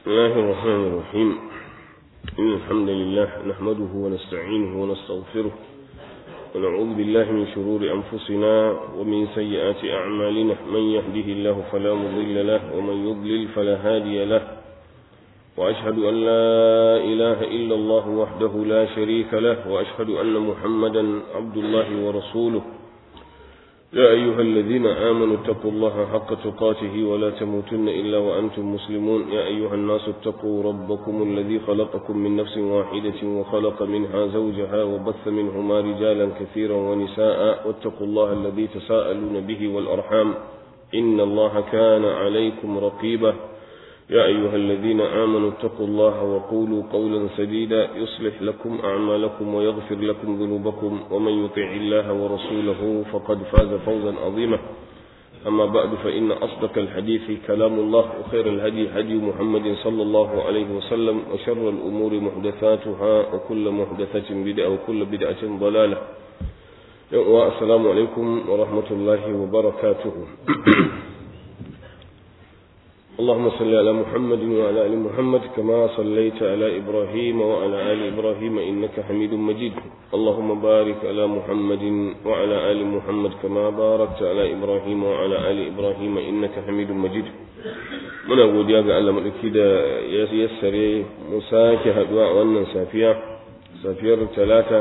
بسم الله الرحمن الرحيم إن الحمد لله نحمده ونستعينه ونستغفره ونعوذ بالله من شرور أنفسنا ومن سيئات أعمالنا من يهده الله فلا مضل له ومن يضلل فلا هادي له وأشهد أن لا إله إلا الله وحده لا شريك له وأشهد أن محمدا عبد الله ورسوله يا أيها الذين آمنوا اتقوا الله حق تقاته ولا تموتن إلا وأنتم مسلمون يا أيها الناس اتقوا ربكم الذي خلقكم من نفس واحدة وخلق منها زوجها وبث منهما رجالا كثيرا ونساء واتقوا الله الذي تساءلون به والأرحام إن الله كان عليكم رقيبا يا أيها الذين آمنوا اتقوا الله وقولوا قولا سديدا يصلح لكم أعمالكم ويغفر لكم ذنوبكم ومن يطع الله ورسوله فقد فاز فوزا عظيما أما بعد فإن أصدق الحديث كلام الله وخير الهدي هدي محمد صلى الله عليه وسلم وشر الأمور محدثاتها وكل محدثة بدعة وكل بدعة ضلالة والسلام عليكم ورحمة الله وبركاته اللهم صل على محمد وعلى ال محمد كما صليت على ابراهيم وعلى ال ابراهيم انك حميد مجيد اللهم بارك على محمد وعلى ال محمد كما باركت على ابراهيم وعلى ال ابراهيم انك حميد مجيد muna godiya ga Allah madauki da ya yassare mu sake haduwa a wannan safiya safiyar talata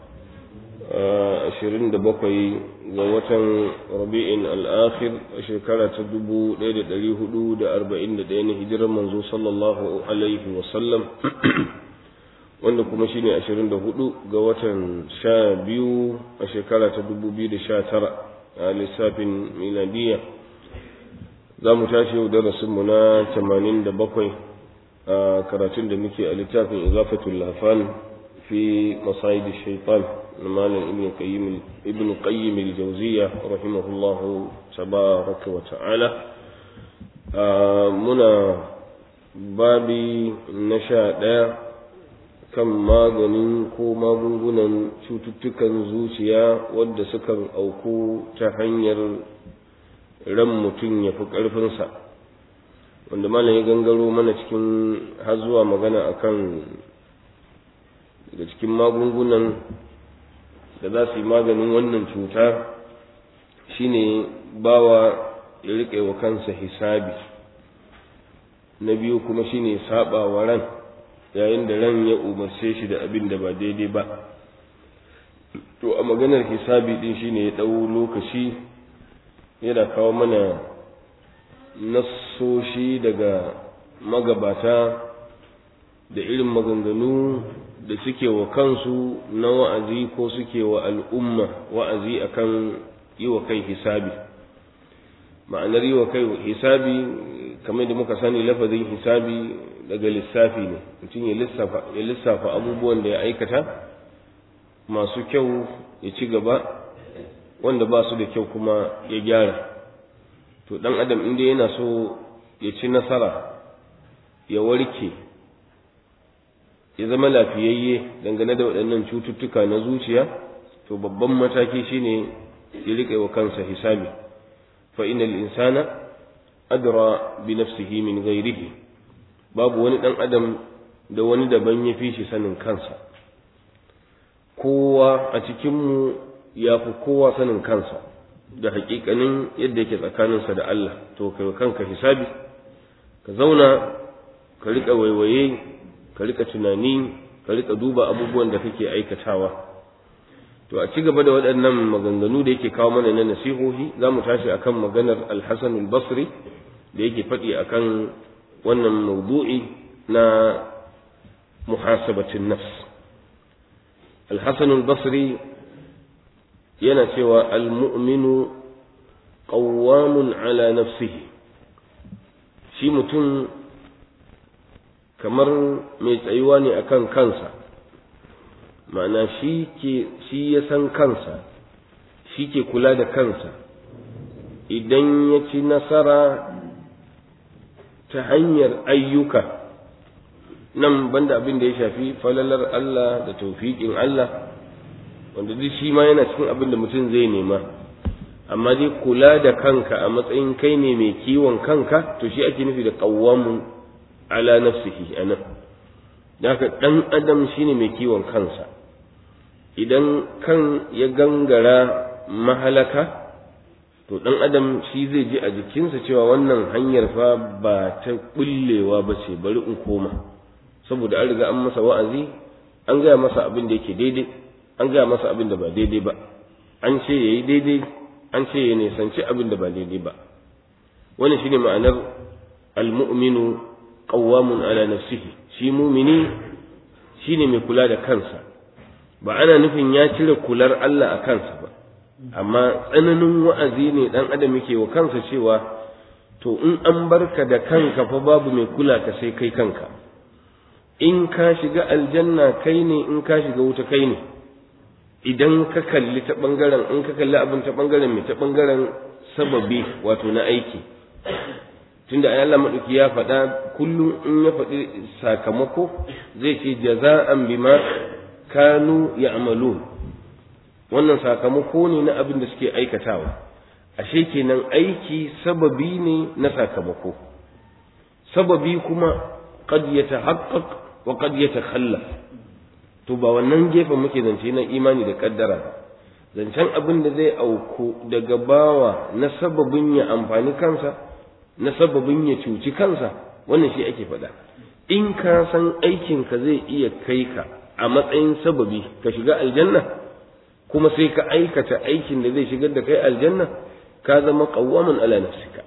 27 ga watan rabi'in al'akhir a shekara ta 1441 na hijirar manzo sallallahu alaihi wasallam wanda kuma shine 24 ga watan 12 a shekara ta 2019 a lissafin miladiya za mu tashi yau darasinmu na 87 a karatun da muke a littafin izafatul lafan fi masayid shaitan malam ibn qayyim ibn qayyim al-jawziyya rahimahullah tabaraka wa ta'ala muna babi na sha ɗaya kan maganin ko magungunan cututtukan zuciya wadda sukan auku ta hanyar ran mutum ya fi ƙarfinsa wanda malam ya gangaro mana cikin har zuwa magana akan daga cikin magungunan da za su yi maganin wannan cuta shine bawa ya riƙe wa kansa hisabi na biyu kuma shine saba wa ran yayin da ran ya umarce shi da abin da ba daidai ba to a maganar hisabi din shine ya ɗau lokaci yana kawo mana nassoshi daga magabata da irin maganganu da suke wa kansu na wa'azi ko suke wa al'umma wa'azi akan yi wa kai hisabi ma'anar yi wa kai hisabi kamar da muka sani lafazin hisabi daga lissafi ne mutum ya lissafa abubuwan da ya aikata masu kyau ya ci gaba wanda ba su da kyau kuma ya gyara to ɗan adam inda yana so ya ci nasara ya warke ya zama lafiyayye dangane da waɗannan cututtuka na zuciya to babban mataki shine ya riƙe wa kansa hisabi fa innal insana adra bi nafsihi min ghairihi babu wani ɗan adam da wani daban ya fi shi sanin kansa kowa a cikinmu ya fi kowa sanin kansa da haƙiƙanin yadda yake tsakaninsa da Allah to kai kanka hisabi ka zauna ka riƙa waiwaye ka rika tunani ka rika duba abubuwan da kake aikatawa to a ci gaba da waɗannan maganganu da yake kawo mana na nasihohi za mu tashi akan maganar alhassan al-basri da yake faɗi akan wannan maudu'i na muhasabatin nafs alhassan al-basri yana cewa al-mu'minu qawwamun ala nafsihi shi mutum kamar mai tsayuwa ne akan kansa ma'ana shi ke shi ya san kansa shi ke kula da kansa idan ya ci nasara ta hanyar ayyuka nan banda abin da ya shafi falalar Allah da taufiƙin Allah wanda duk shi ma yana cikin abin da mutum zai nema amma dai kula da kanka a matsayin kai ne mai kiwon kanka to shi ake nufi da qawwamun ala nafsihi anan haka dan adam shine mai kiwon kansa idan kan ya gangara mahalaka to dan adam shi zai ji a jikinsa cewa wannan hanyar fa ba ta bullewa ba ce bari in koma saboda an riga an masa wa'azi an gaya masa abin da yake daidai an gaya masa abin da ba daidai ba an ce yayi daidai an ce ya nisanci abin da ba daidai ba wannan shine ma'anar almu'minu qawwamun ala nafsihi shi mumini shine mai kula da kansa ba ana nufin ya cire kular Allah a kansa ba amma tsananin wa'azi ne dan adam yake wa kansa cewa to in an barka da kanka fa babu mai kula ka sai kai kanka in ka shiga aljanna kai ne in ka shiga wuta kai ne idan ka kalli ta bangaren in ka kalli abin ta bangaren mai ta bangaren sababi wato na aiki tunda ayi Allah madauki ya faɗa kullum in ya faɗi sakamako zai ce jaza'an bima kanu ya'malun wannan sakamako ne na abin da suke aikatawa ashe kenan aiki sababi ne na sakamako sababi kuma qad yatahaqqaq wa qad yatakhallaf to ba wannan gefen muke zance na imani da kaddara zancen abin da zai auku daga bawa na sababin ya amfani kansa na sababin ya cuci kansa wannan shi ake faɗa in ka san aikinka zai iya kai ka a matsayin sababi ka shiga aljanna kuma sai ka aikata aikin da zai shigar da kai aljanna ka zama qawwamun ala nafsika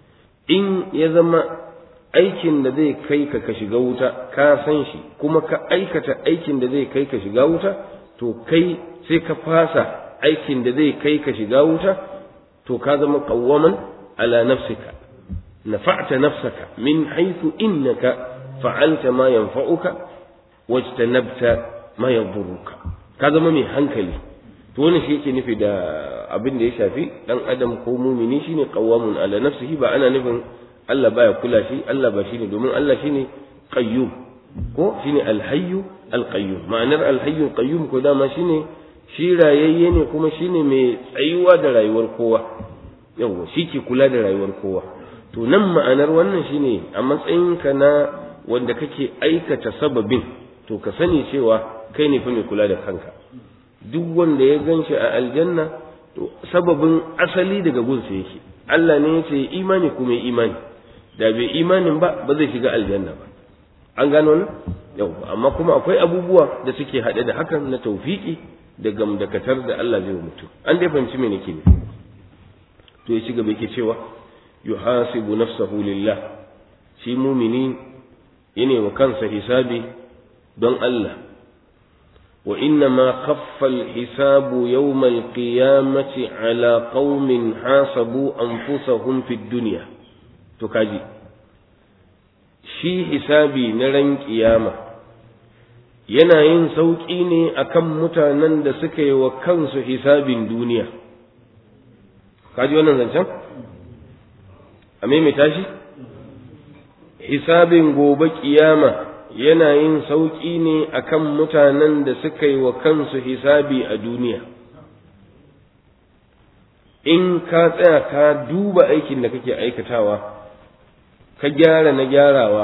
in ya zama aikin da zai kai ka ka shiga wuta ka san shi kuma ka aikata aikin da zai kai ka shiga wuta to kai sai ka fasa aikin da zai kai ka shiga wuta to ka zama qawwaman ala nafsika nafa'ta nafsaka min haythu innaka fa'alta ma yanfa'uka wajtanabta ma yadurruka ka zama mai hankali to wannan shi yake nufi da abin da ya shafi dan adam ko mumini shine qawwamun ala nafsihi ba ana nufin Allah baya kula shi Allah ba shine domin Allah shine qayyum ko shine alhayyu alqayyum ma'anar alhayyu alqayyum ko dama shine shi rayayye ne kuma shine mai tsayuwa da rayuwar kowa yawa shi ke kula da rayuwar kowa to nan ma'anar wannan shine a matsayinka na wanda kake aikata sababin to ka sani cewa kai ne fa mai kula da kanka duk wanda ya ganshi a aljanna to sababin asali daga gunsa yake Allah ne ya ce imani kuma imani da bai imanin ba ba zai shiga aljanna ba an gano nan yau amma kuma akwai abubuwa da suke haɗe da hakan na taufiki da gamdakatar da Allah zai mutu an dai fahimci me nake ne to ya ci gaba yake cewa yuhasibu nafsahu lillah shi mumini yana wa kansa hisabi don Allah wa inna ma khaffa al-hisabu yawm al-qiyamati ala qaumin hasabu anfusahum fi dunya to kaji shi hisabi na ran kiyama yana yin sauƙi ne akan mutanen da suka yi wa kansu hisabin duniya kaji wannan zancen a maimaita shi hisabin gobe kiyama yana yin sauƙi ne akan mutanen da suka yi wa kansu hisabi a duniya in ka tsaya ka duba aikin da kake aikatawa ka gyara na gyarawa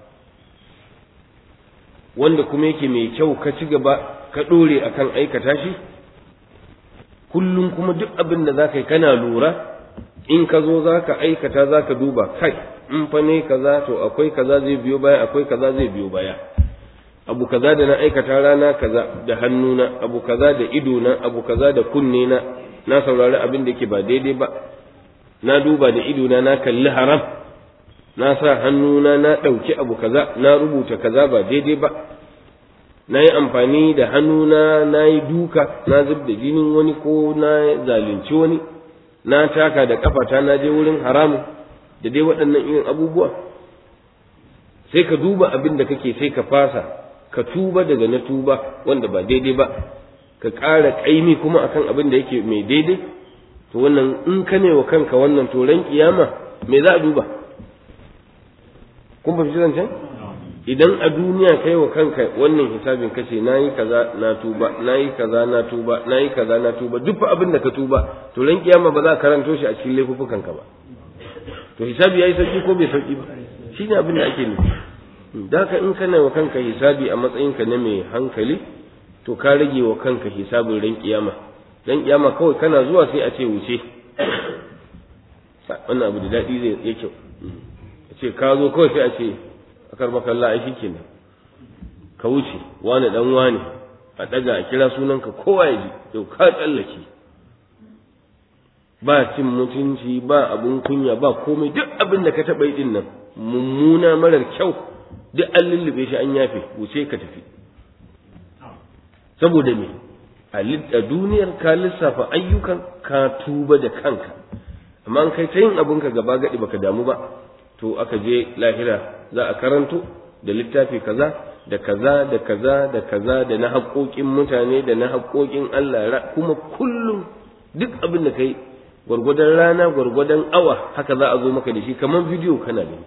wanda kuma yake mai kyau ka ci gaba ka ɗore akan aikata shi kullum kuma duk abin da za ka yi kana lura in ka zo za ka aikata za ka duba kai in fa ne kaza to akwai kaza zai biyo baya akwai kaza zai biyo baya abu kaza da na aikata rana kaza da hannuna abu kaza da idona abu kaza da kunne na na saurari abin da yake ba daidai ba na duba da idona na kalli haram na sa hannuna na ɗauki abu kaza na rubuta kaza ba daidai ba na yi amfani da hannuna na yi duka na zub da jinin wani ko na zalunci wani na taka da kafata na je wurin haramun da dai waɗannan irin abubuwa sai ka duba abin da kake sai ka fasa ka tuba daga na tuba wanda ba daidai ba ka ƙara ƙaimi kuma akan abin da yake mai daidai to wannan in ka ne wa kanka wannan to ran kiyama me za a duba kun fahimci zancen idan a duniya kai wa kanka wannan hisabin kace nayi kaza na tuba nayi kaza na tuba nayi kaza na tuba duk abin da ka tuba to ran kiyama ba za ka karanto shi a cikin laifukan ka ba to hisabi yayi sauki ko bai sauki ba shine abin da ake nufi da ka in kana wa kanka hisabi a matsayinka na mai hankali to ka rage wa kanka hisabin ran kiyama ran kiyama kawai kana zuwa sai a ce wuce wannan abu da daɗi zai ya kyau a ce ka zo kawai sai a ce a karɓar kalla a shi kenan ka wuce wani ɗan wani a ɗaga a kira sunanka kowa ya ji yau ka tsallake ba cin mutunci ba abun kunya ba komai duk abin da ka taɓa yi nan mummuna marar kyau duk an lullube shi an yafe wuce ka tafi saboda me a duniyar ka lissafa ayyukan ka tuba da kanka amma an kai ta yin abinka gaba gaɗi baka damu ba to aka je lahira za a karanto da littafi kaza da kaza da kaza da kaza da na haƙoƙin mutane da na haƙoƙin Allah kuma kullum duk abin da kai gwargwadon rana gwargwadon awa haka za a zo maka da shi kamar bidiyo kana gani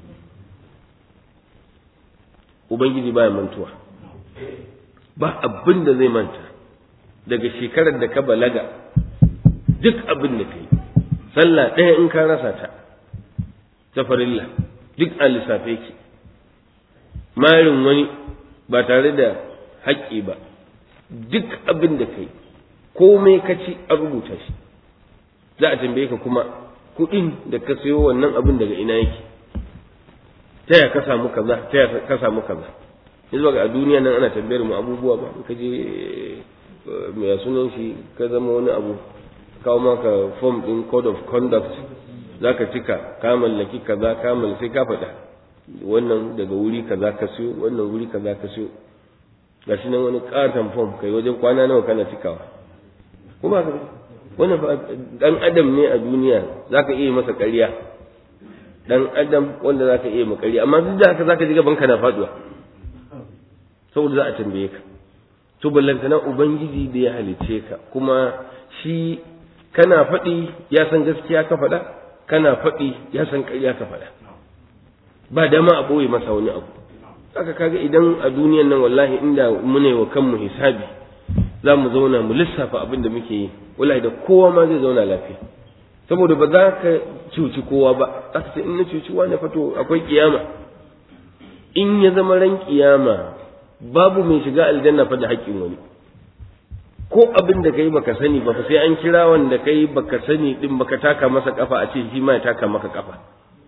ubangiji baya mantuwa ba abin da zai manta daga shekarar da ka balaga duk abin da kai sallah ɗaya in ka rasa ta ta farilla duk a lissafe ki marin wani ba tare da haƙƙi ba duk abin da kai komai ka ci a rubuta shi za a tambaye ka kuma kuɗin da ka sayo wannan abin daga ina yake ta ya ka samu kaza ta ya ka samu kaza yanzu ga a duniya nan ana tambayar mu abubuwa ba ka je mai sunan shi ka zama wani abu kawo maka form din code of conduct zaka cika ka mallaki kaza ka mallaki sai ka faɗa wannan daga wuri kaza ka siyo wannan wuri kaza ka siyo gashi nan wani katon form kai wajen kwana nawa kana cikawa kuma ka wannan dan adam ne a duniya zaka iya masa ƙarya dan adam wanda zaka iya masa ƙarya amma duk da haka zaka ji gaban ka na faduwa saboda za a tambaye ka to ballantana ubangiji da ya halice ka kuma shi kana faɗi ya san gaskiya ka faɗa kana faɗi ya san ƙarya ka faɗa ba dama a ɓoye masa wani abu haka kaga idan a duniyan nan wallahi inda mune wa kanmu hisabi za mu zauna mu lissafa abin da muke yi wallahi da kowa ma zai zauna lafiya saboda ba za ka cuci kowa ba za ka ce in na cuci wani fato akwai kiyama in ya zama ran kiyama babu mai shiga aljanna fa da haƙƙin wani ko abin da kai baka sani ba sai an kira wanda kai baka sani din baka taka masa kafa a ce shi ma ya taka maka kafa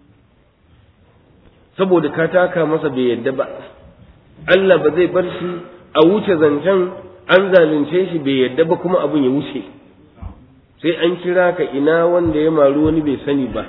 saboda ka taka masa bai yadda ba Allah ba zai bar shi a wuce zancen an zalunce shi bai yadda ba kuma abin ya wuce sai an kira ka ina wanda ya maru wani bai sani ba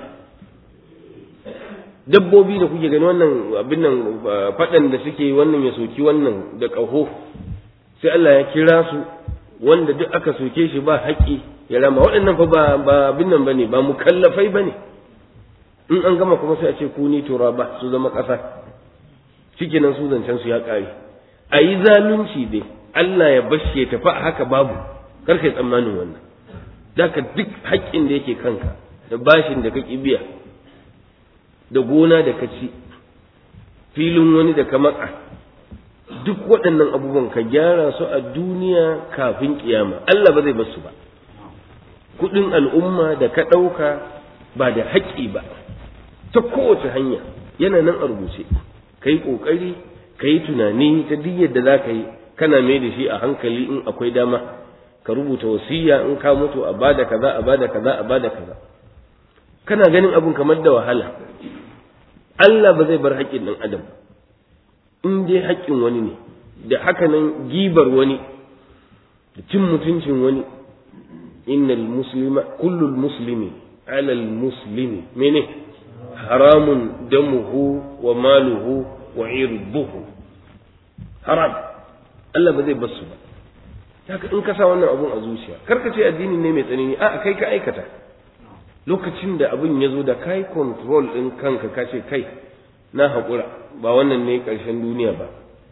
dabbobi da kuke gani wannan abin nan faɗan da suke wannan ya soki wannan da ƙaho sai Allah ya kira su wanda duk aka soke shi ba haƙƙi ya rama waɗannan fa ba ba abin nan bane ba mukallafai bane in an gama kuma sai a ce ku ni turaba su zama ƙasa shikenan su zancen su ya ƙare a yi zalunci dai Allah ya bashe ya tafi a haka babu kar kai tsammanin wannan daka duk haƙƙin da yake kanka da bashin da ka biya da gona da ka ci filin wani da ka matsa duk waɗannan abubuwan ka gyara su a duniya kafin kiyama Allah ba zai bar su ba kuɗin al'umma da ka ɗauka ba da haƙƙi ba ta kowace hanya yana nan a rubuce ka yi ƙoƙari ka yi tunani ta duk yadda za ka yi kana mai da shi a hankali in akwai dama ka rubuta wasiya in ka mutu a bada kaza a bada kaza a bada kaza kana ganin abun kamar da wahala Allah ba zai bar haƙƙin ɗan adam in dai haƙƙin wani ne da haka nan gibar wani da cin mutuncin wani innal muslima kullul muslimi alal muslimi mene haramun damuhu wa maluhu wa irbuhu haram Allah ba zai bar su ba haka in ka sa wannan abun a zuciya kar ka ce addini ne mai tsanani a kai ka aikata lokacin da abin ya zo da kai control ɗin kanka ka ce kai na haƙura ba wannan ne ƙarshen duniya ba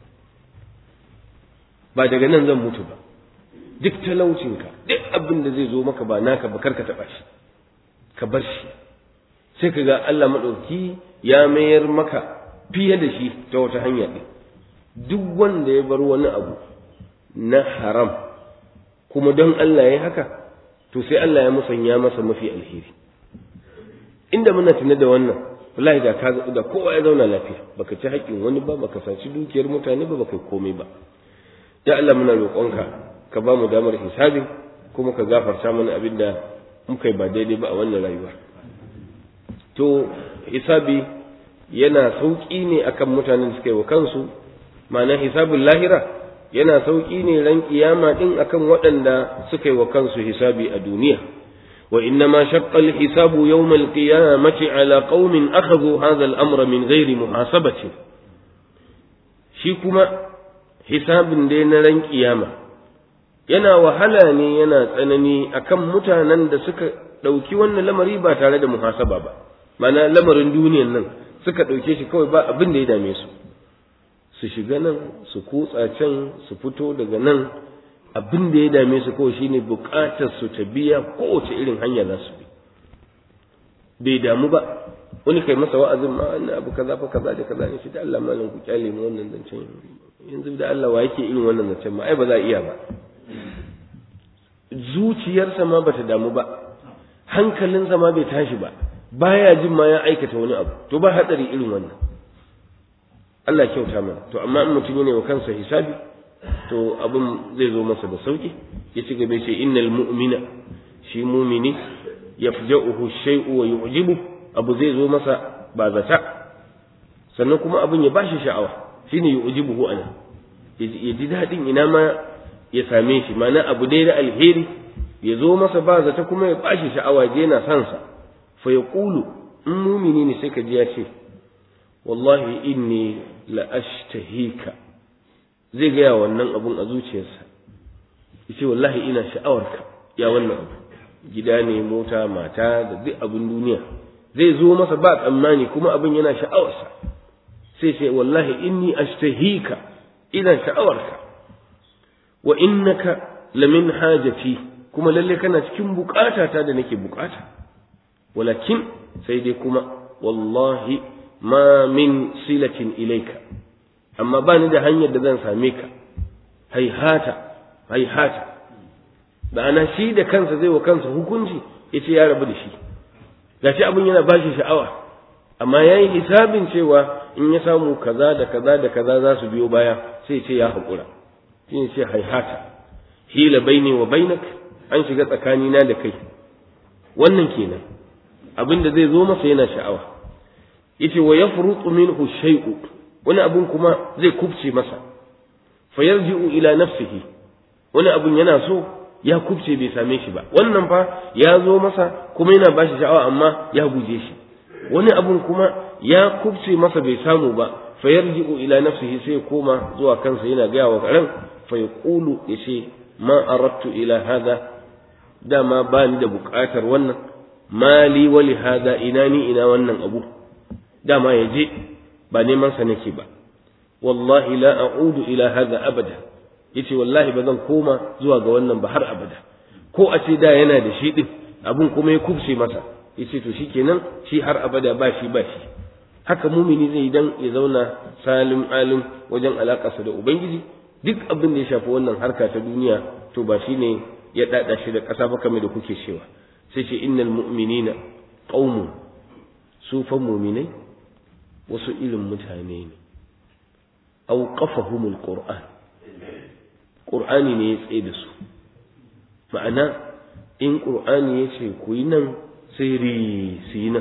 ba daga nan zan mutu ba duk talaucinka duk abin da zai zo maka ba naka ba karka taɓa shi ka bar shi sai ka ga Allah maɗauki ya mayar maka fiye da shi ta wata hanya ɗin duk wanda ya bar wani abu na haram kuma don Allah ya haka to sai Allah ya musanya masa mafi alheri inda muna tuna da wannan wallahi da ka da kowa ya zauna lafiya baka ci haƙƙin wani ba baka saci dukiyar mutane ba baka komai ba ya Allah muna roƙonka ka ba mu damar hisabi kuma ka gafarta mana abin da muka yi ba daidai ba a wannan rayuwa to hisabi yana sauƙi ne akan mutanen da suka yi wa kansu ma'ana hisabin lahira yana sauƙi ne ran kiyama din akan waɗanda suka yi wa kansu hisabi a duniya wa inna ma shaqqa al-hisabu yawm al-qiyamati ala qaumin akhadhu hadha al-amra min ghairi muhasabati shi kuma hisabin dai na ran kiyama yana wahala ne yana tsanani akan mutanen da suka ɗauki wannan lamari ba tare da muhasaba ba mana lamarin duniyan nan suka ɗauke shi kawai ba abin da ya dame su su shiga nan su kutsa can su fito daga nan abin da ya dame su kawai shine buƙatar su ta biya kowace irin hanya za su bi bai damu ba wani kai masa wa'azin ma wannan abu kaza fa kaza da kaza ne shi da Allah malam ku kyale mu wannan zancen yanzu da Allah wa yake irin wannan zancen ma ai ba za a iya ba zuciyarsa ma bata damu ba hankalinsa ma bai tashi ba baya jin ma ya aikata wani abu to ba hatsari irin wannan Allah kyauta mana to amma in mutum yana wa kansa hisabi to abin zai zo masa da sauki ya ci gaba ce innal mu'mina shi mumini yafja'uhu shay'u wa yu'jibu abu zai zo masa ba zata sannan kuma abin ya bashi sha'awa shine yu'jibuhu ana ya ji dadin ina ma ya same shi mana abu dai da alheri ya zo masa ba zata kuma ya bashi sha'awa je yana son sa fa yaqulu in mumini ne sai ka ji ya ce wallahi inni la ashtahika zai gaya wannan abun a zuciyarsa yace wallahi ina sha'awarka ya wannan abu gida ne mota mata da duk abin duniya zai zo masa ba tsammani kuma abin yana sha'awarsa sai sai wallahi inni ashtahika ina sha'awarka wa innaka lamin hajati kuma lalle kana cikin bukatata da nake bukata walakin sai dai kuma wallahi ma min silatin ilaika amma ba ni da hanyar da zan same ka haihata haihata ma'ana shi da kansa zai wa kansa hukunci ya ce ya rabu da shi gashi abin yana ba shi sha'awa amma ya yi hisabin cewa in ya samu kaza da kaza da kaza za su biyo baya sai ce ya haƙura shi ne ce haihata hila baini wa bainak an shiga tsakanina da kai wannan kenan abin da zai zo masa yana sha'awa yace wa yafrutu minhu shay'u wani abun kuma zai kubce masa fayarji'u ila nafsihi wani abun yana so ya kubce bai same shi ba wannan fa ya zo masa kuma yana bashi sha'awa amma ya guje shi wani abun kuma ya kubce masa bai samu ba fayarji'u ila nafsihi sai koma zuwa kansa yana gaya wa ran fa yaqulu yace ma aradtu ila hada dama ba ni da buƙatar wannan mali wali hada ina ni ina wannan abu dama ya je ba neman sa nake ba wallahi la a'udu ila hadha abada yace wallahi ba zan koma zuwa ga wannan ba har abada ko a ce da yana da shi din abun kuma ya kubce masa yace to shikenan shi har abada ba shi ba shi haka mumini zai dan ya zauna salim alim wajen alakarsa da ubangiji duk abin da ya shafi wannan harka ta duniya to ba shine ya dada shi da ƙasa ba kamar da kuke cewa sai ce innal mu'minina qaumun su fa mu'minai wasu irin mutane ne auqafahumul qur'an qur'ani ne ya tsaye da su ma'ana in qur'ani ya ce ku yi nan sai ri su yi nan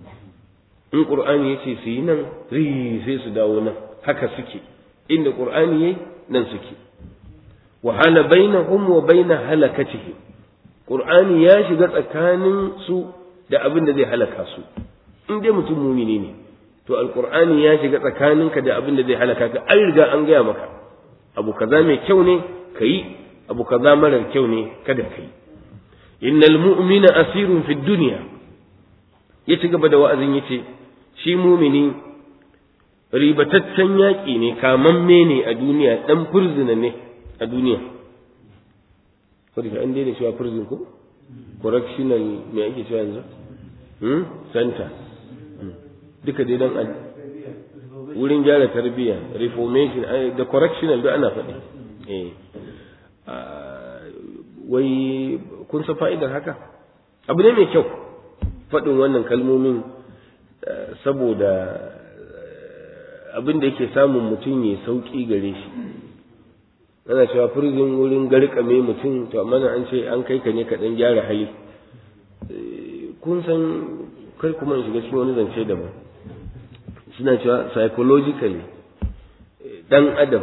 in qur'ani ya ce su yi nan ri sai su dawo nan haka suke inda qur'ani yayi nan suke wa hala bainahum wa baina halakatihim qur'ani ya shiga tsakanin su da abin da zai halaka su in dai mutum mumini ne to alqur'ani ya shiga tsakaninka da abin da zai halaka ka an riga an gaya maka abu kaza mai kyau ne kayi abu kaza marar kyau ne kada kai innal mu'mina asirun fid dunya ya ci gaba da wa'azin yace shi mumini ribataccen yaƙi ne kamamme ne a duniya dan furzina ne a duniya wadda an daina cewa prison ko correctional me ake cewa yanzu hmm? center duka dai don wurin gyara tarbiyya reformation da correctional da ana faɗi wai kun san fa'idar haka abu ne mai kyau faɗin wannan kalmomin saboda abin da yake samun mutum ya sauki gare shi ana cewa prison wurin garkame mutum to amma an ce an kai ka ne ka dan gyara hali kun san kai kuma in shiga cikin wani zance daban suna cewa psychologically dan adam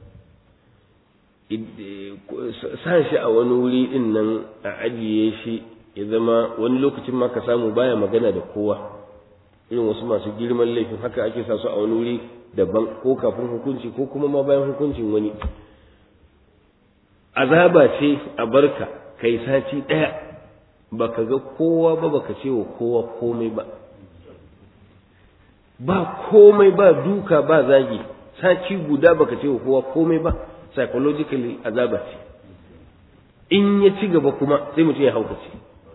sa shi a wani wuri din nan a ajiye shi ya zama wani lokacin ma ka samu baya magana da kowa irin wasu masu girman laifin haka ake sa su a wani wuri daban ko kafin hukunci ko kuma ma bayan hukuncin wani azaba ce a barka kai sati ɗaya baka ga kowa ba baka ce wa kowa komai ba ba komai ba duka ba zagi sati guda baka ce wa kowa komai ba psychologically azaba ce in ya ci gaba kuma sai mutum ya haukace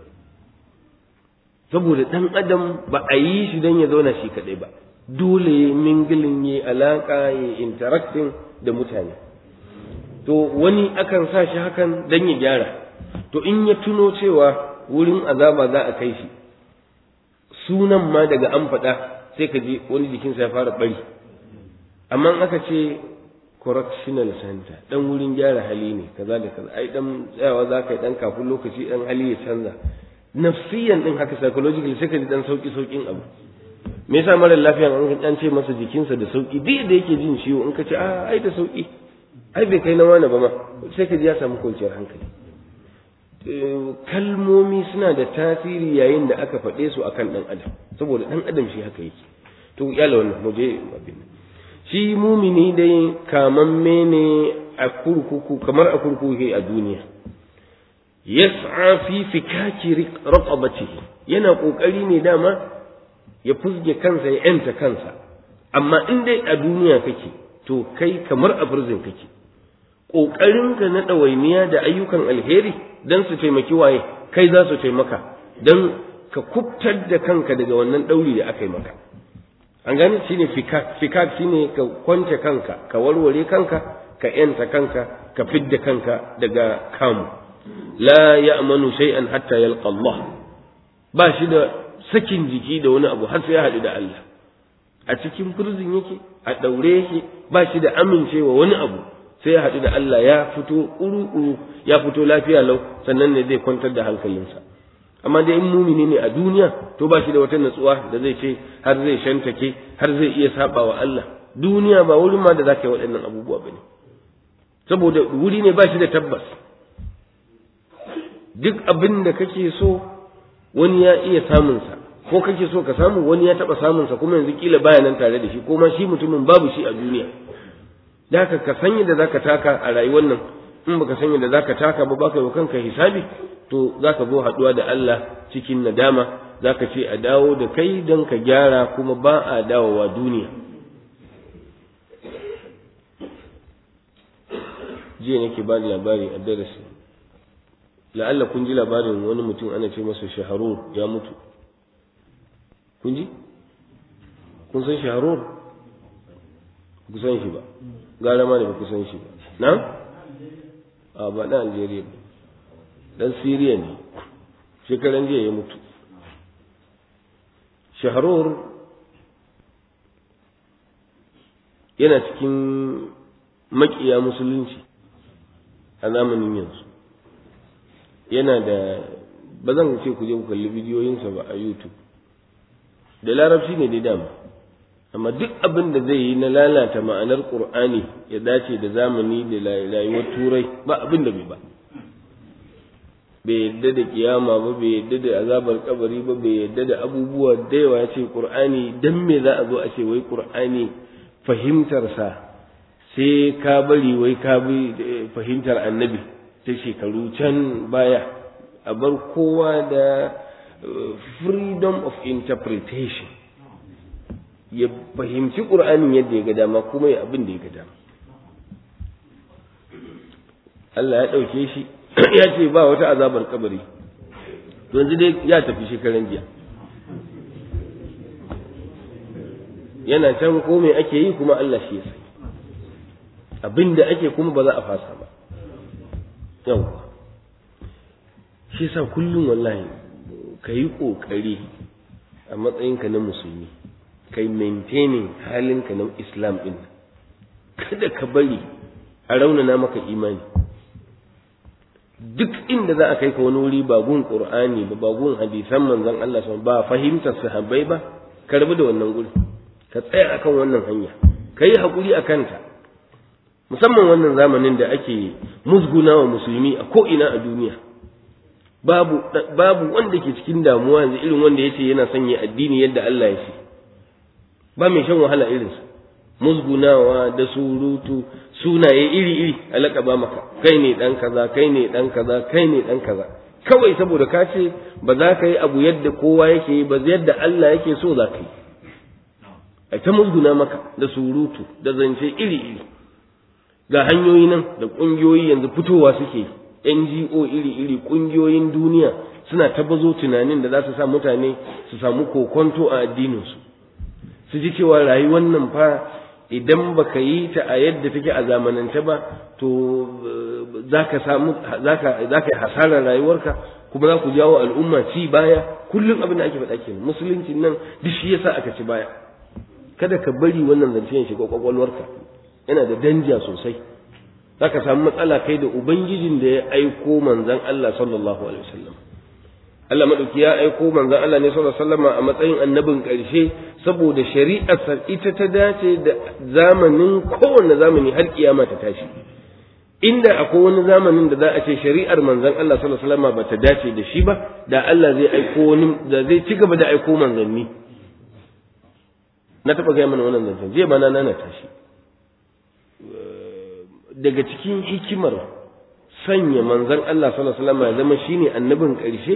saboda ɗan adam ba a yi shi don ya zauna shi kaɗai ba dole ya mingilin ya alaƙa ya interacting da mutane to wani akan sa shi hakan don ya gyara to in ya tuno cewa wurin azaba za a kai shi sunan ma daga an faɗa sai ka je wani jikinsa ya fara ɓari amma aka ce correctional center dan wurin gyara hali ne kaza da kaza ai dan tsayawa za ka yi dan kafin lokaci dan hali ya canza nafsiyan din haka psychologically sai ka ji dan sauki saukin abu me yasa mara lafiya an an ce masa jikinsa da sauki duk da yake jin ciwo in ka ce a ai da sauki ai bai kai na wani ba ma sai ka ji ya samu kwanciyar hankali kalmomi suna da tasiri yayin da aka faɗe su akan ɗan adam saboda ɗan adam shi haka yake to yala wannan mu je abin shi mumini dai kamamme ne a kurkuku kamar a kurkuku a duniya yas'a fi fikaki raqabatihi yana kokari ne dama ya fusge kansa ya yanta kansa amma in dai a duniya kake to kai kamar a prison kake ƙoƙarinka na ɗawainiya da ayyukan alheri don su taimaki waye kai za su taimaka don ka kubtar da kanka daga wannan ɗauri da aka yi maka an gane shi ne fikak fikak shi ne ka kwance kanka ka warware kanka ka yanta kanka ka fidda kanka daga kamu la ya'manu shay'an hatta yalqa Allah ba shi da sakin jiki da wani abu har sai ya haɗu da Allah a cikin prison yake a ɗaure yake ba shi da amincewa wani abu sai ya haɗu da Allah ya fito ƙuru-ƙuru ya fito lafiya lau sannan ne zai kwantar da hankalinsa amma dai in mumini ne a duniya to ba shi da wata natsuwa da zai ce har zai shantake har zai iya saba wa Allah duniya ba wurin ma da za ka yi waɗannan abubuwa ba ne saboda wuri ne ba shi da tabbas duk abin da kake so wani ya iya samunsa ko kake so ka samu wani ya taɓa samunsa kuma yanzu kila baya nan tare da shi ko ma shi mutumin babu shi a duniya da haka ka sanya da zaka taka a rayuwar nan in baka sanya da zaka taka ba baka yi kanka hisabi to zaka zo haduwa da Allah cikin nadama zaka ce a dawo da kai don ka gyara kuma ba a dawowa duniya jiya nake ba da labari a darasi la'alla kun ji labarin wani mutum ana ce masa shaharur ya mutu kun ji kun san shaharur ku san shi ba gara ma da ba ku san shi ba na a ba dan Algeria ba dan Syria ne shekaran jiya ya mutu shaharur yana cikin makiya musulunci a zamanin yanzu yana da ba zan ce ku je ku kalli bidiyoyinsa ba a youtube da larabci ne dai dama amma duk abin da zai yi na lalata ma'anar qur'ani ya dace da zamani da rayuwar turai ba abin da bai ba bai yadda da kiyama ba bai yadda da azabar kabari ba bai yadda da abubuwa da yawa ya ce qur'ani dan me za a zo a ce wai qur'ani fahimtarsa sai ka bari wai ka bi fahimtar annabi ta shekaru can baya a bar kowa da freedom of interpretation ya fahimci ƙur'anin yadda ya ga dama kuma ya abin da ya ga dama Allah ya ɗauke shi ya ce ba wata azabar kabari yanzu dai ya tafi shekaran jiya yana can ko me ake yi kuma Allah shi ya sani abin da ake kuma ba za a fasa ba yawwa shi sa kullum wallahi ka yi ƙoƙari a matsayinka na musulmi kai maintaining halinka na islam din kada ka bari a raunana maka imani duk inda za a kai ka wani wuri ba gun qur'ani ba ba gun hadisan manzon Allah ba fahimtar sahabbai ba ka rabu da wannan guri ka tsaya akan wannan hanya kai hakuri akan ta musamman wannan zamanin da ake musguna wa musulmi a ko'ina a duniya babu babu wanda ke cikin damuwa yanzu irin wanda yace yana sanya addini yadda Allah ya ce ba mai shan wahala irinsa musgunawa da surutu sunaye iri-iri alaka ba maka kai ne dan kaza kai ne dan kaza kai ne dan kaza kawai saboda ka ce ba za ka yi abu yadda kowa yake yi ba yadda Allah yake so za ka yi a ta musguna maka da surutu da zance iri-iri ga hanyoyi nan da ƙungiyoyi yanzu fitowa suke NGO iri-iri ƙungiyoyin duniya suna tabbazo tunanin da za su sa mutane su samu kokonto a addininsu su ji cewa rayuwar nan fa idan baka yi ta a yadda take a zamanance ba to zaka samu zaka zaka yi hasarar rayuwarka kuma za ku jawo al'umma ci baya kullum abin da ake faɗa kenan musulunci nan duk shi yasa aka ci baya kada ka bari wannan zance ya shiga kwakwalwarka yana da danja sosai zaka samu matsala kai da ubangijin da ya aiko manzon Allah sallallahu alaihi wasallam Allah madauki ya aiko manzon Allah ne sallallahu alaihi wasallam a matsayin annabin ƙarshe saboda shari'ar ita ta dace da zamanin kowanne zamani har kiyama ta tashi inda akwai wani zamanin da za a ce shari'ar manzon Allah sallallahu alaihi wasallam ba ta dace da shi ba da Allah zai aiko wani da zai ci gaba da aiko manzanni na taba gaya mana wannan zancen jiya ba na nana tashi daga cikin hikimar sanya manzon Allah sallallahu alaihi wasallam ya zama shine annabin ƙarshe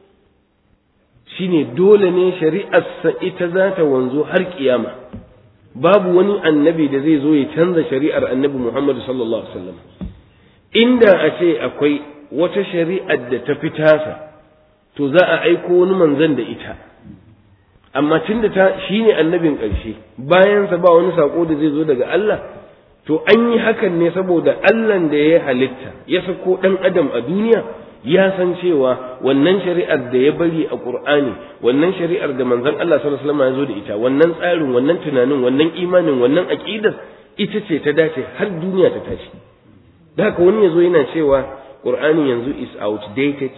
shine dole ne shari'arsa ita za ta wanzu har kiyama babu wani annabi da zai zo ya canza shari'ar annabi Muhammad sallallahu alaihi wasallam inda a ce akwai wata shari'ar da ta fi tasa to za a aiko wani manzon da ita amma tunda ta shine annabin ƙarshe bayan sa ba wani sako da zai zo daga Allah to an yi hakan ne saboda Allah da ya halitta ya sako dan adam a duniya ya san cewa wannan shari'ar da ya bari a Qur'ani wannan shari'ar da manzon Allah sallallahu alaihi wasallam ya zo da ita wannan tsarin wannan tunanin wannan imanin wannan aqidar ita ce ta dace har duniya ta tashi da haka wani yazo yana cewa Qur'ani yanzu is outdated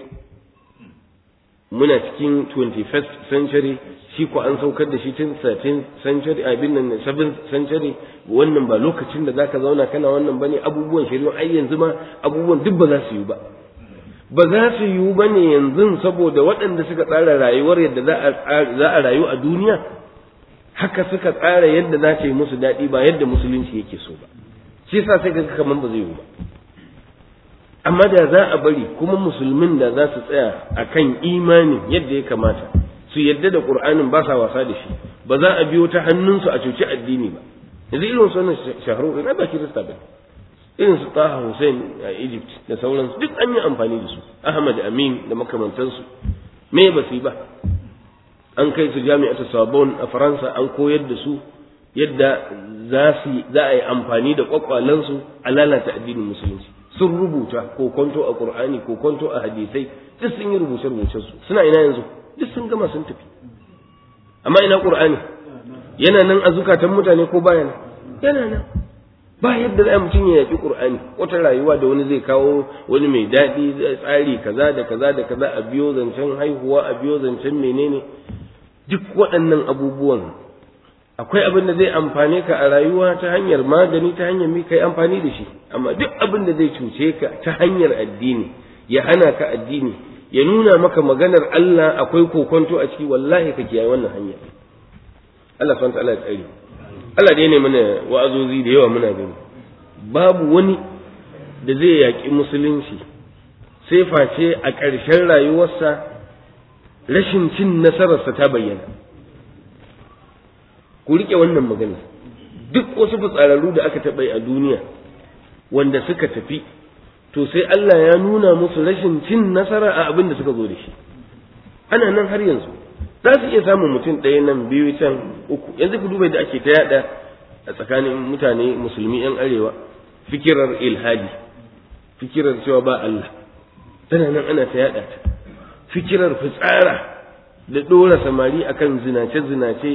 muna cikin 21st century shi ko an saukar da shi tun 13th century abin nan 7th century wannan ba lokacin da zaka zauna kana wannan bane abubuwan shari'a ai yanzu ma abubuwan duk ba za su yi ba ba za su yiwu ba ne yanzu saboda waɗanda suka tsara rayuwar yadda za a rayu a duniya haka suka tsara yadda za ta yi musu daɗi ba yadda musulunci yake so ba shi yasa sai ga kamar ba zai yiwu ba amma da za a bari kuma musulmin da za su tsaya a kan imanin yadda ya kamata su yadda da ƙur'anin ba sa wasa da shi ba za a biyo ta hannunsu a cuci addini ba yanzu irin su wannan shaharu ina ba kirista ba irin su Taha Hussein a Egypt da sauransu duk an yi amfani da su Ahmad Amin da makamantansu me ba su yi ba an kai su jami'atu Sorbonne a Faransa an koyar da su yadda za su za a yi amfani da kwakwalansu a lalata addinin musulunci sun rubuta ko kwanto a Qur'ani ko kwanto a hadisai duk sun yi rubuce rubucen su suna ina yanzu duk sun gama sun tafi amma ina Qur'ani yana nan a zukatan mutane ko baya nan yana nan ba yadda za mutum ya yaƙi ƙur'ani wata rayuwa da wani zai kawo wani mai daɗi tsari kaza da kaza da kaza a biyo zancen haihuwa a biyo zancen menene duk waɗannan abubuwan akwai abin da zai amfane ka a rayuwa ta hanyar magani ta hanyar mai kai amfani da shi amma duk abin da zai cuce ka ta hanyar addini ya hana ka addini ya nuna maka maganar Allah akwai kokonto a ciki wallahi ka kiyaye wannan hanya Allah subhanahu wa ta'ala ya tsare Allah dai ne mana wa'azozi da yawa muna gani babu wani da zai yaƙi musulunci sai face a ƙarshen rayuwarsa rashin cin nasararsa ta bayyana ku riƙe wannan magana duk wasu fitsararru da aka taɓa a duniya wanda suka tafi to sai Allah ya nuna musu rashin cin nasara a abin da suka zo da shi ana nan har yanzu za su iya samun mutum ɗaya nan biyu can uku yanzu ku duba da ake ta yada a tsakanin mutane musulmi yan arewa fikirar ilhadi fikirar cewa ba Allah tana nan ana ta yada ta fikirar fitsara da ɗora samari akan zinace zinace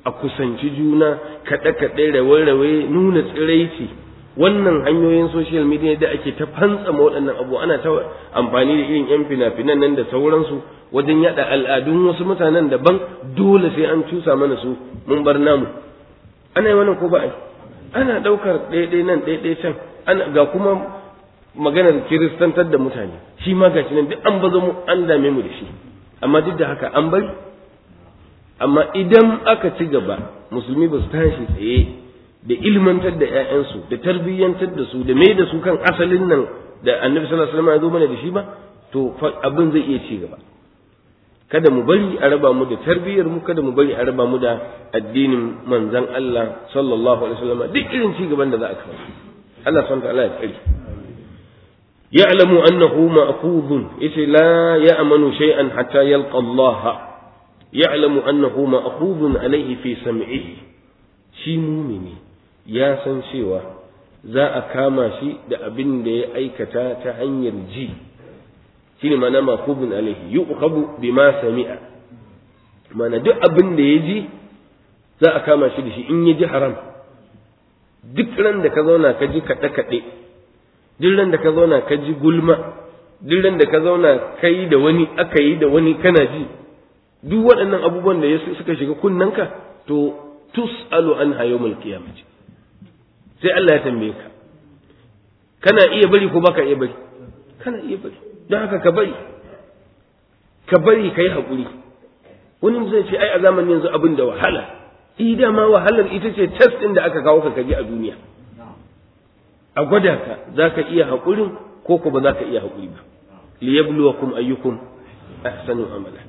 a kusanci juna kaɗe-kaɗe rawe-rawe nuna tsiraici wannan hanyoyin social media da ake ta fantsama waɗannan abu ana ta amfani da irin yan fina-finan nan da sauransu wajen yada al'adun wasu mutanen daban dole sai an cusa mana su mun bar namu ana yi wannan ko ba ana ɗaukar ɗaiɗai nan ɗaiɗai can ana ga kuma maganar kiristantar da mutane shi ma gashi nan duk an bazo mu an dame mu da shi amma duk da haka an bari amma idan aka ci gaba musulmi ba su tashi tsaye da ilmantar da 'ya'yansu da tarbiyyantar da su da mai da su kan asalin nan da annabi sallallahu alaihi wasallam ya zo mana da shi ba to abin zai iya ci gaba kada mu bari a raba mu da tarbiyyar mu kada mu bari a raba mu da addinin manzon Allah sallallahu alaihi wasallam duk irin ci gaban da za a kawo Allah subhanahu wa ta'ala ya tsare ya'lamu annahu ma'khudun yace la ya'manu shay'an hatta yalqa Allah ya'lamu annahu ma'khudun alayhi fi sam'ihi shi mumini ya san cewa za a kama shi da abin da ya aikata ta hanyar ji shine mana ma'khudun alayhi yu'khadhu bima sami'a mana duk abin da ya ji za a kama shi da shi in ya ji haram duk ran da ka zauna ka ji kaɗe-kaɗe duk ran da ka zauna ka ji gulma duk ran da ka zauna kai da wani aka yi da wani kana ji duk waɗannan abubuwan da suka shiga kunnanka to tus'alu an yawmul qiyamah sai Allah ya tambaye ka kana iya bari ko baka iya bari kana iya bari don haka ka bari ka bari kai hakuri wani zai ce ai a zamanin yanzu abin da wahala ida ma wahalar ita ce test ɗin da aka kawo ka kaji a duniya a gwada ka za ka iya haƙurin ko ko ba za ka iya haƙuri ba liyabluwakum ayyukum ahsanu amala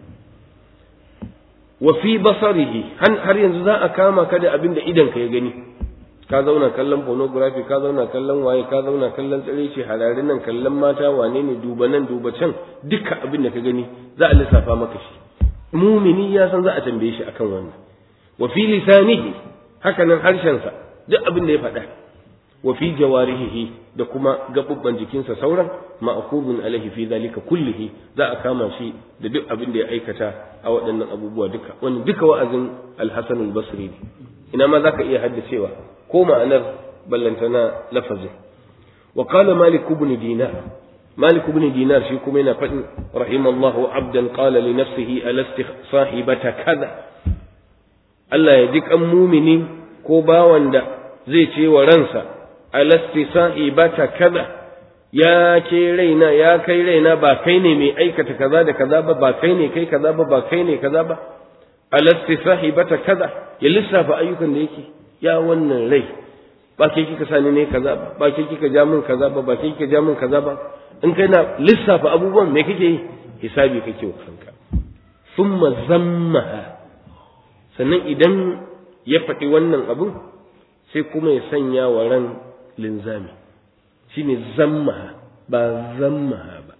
wa fi basarihi har yanzu za a kama ka da abin da idan ka ya gani ka zauna kallon pornography ka zauna kallon waye ka zauna kallon tsiraici hararin nan kallon mata wane ne duba nan duba can duka abin da ka gani za a lissafa maka shi mumini ya san za a tambaye shi akan wannan wa fi lisanihi haka nan harshensa duk abin da ya faɗa wa fi jawarihi da kuma gabubban jikinsa sauran ma'khudun alaihi fi zalika kullihi za a kama shi da duk abin da ya aikata a waɗannan abubuwa duka wannan duka wa'azin al-Hasan al-Basri ne ina ma zaka iya haddacewa ko ma'anar ballantana lafazin wa qala Malik ibn Dinar Malik ibn Dinar shi kuma yana faɗin rahimallahu abdan qala li nafsihi alasti sahibata kaza Allah ya ji kan mumini ko bawan da zai ce wa ransa alasti sahibata kaza ya ke raina ya kai raina ba kai ne mai aikata kaza da kaza ba ba kai ne kai kaza ba ba kai ne kaza ba alasti sahibata kaza ya lissafa ayyukan da yake ya wannan rai ba ke kika sani ne kaza ba ba ke kika ja min kaza ba ba ke kika ja min kaza ba in kai na lissafa abubuwan me kake yi hisabi kake wa kanka thumma zammaha sannan idan ya faɗi wannan abun sai kuma ya sanya wa ran linzami shine zammaha ba zammaha ba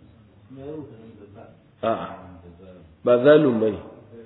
a'a ba zalun bane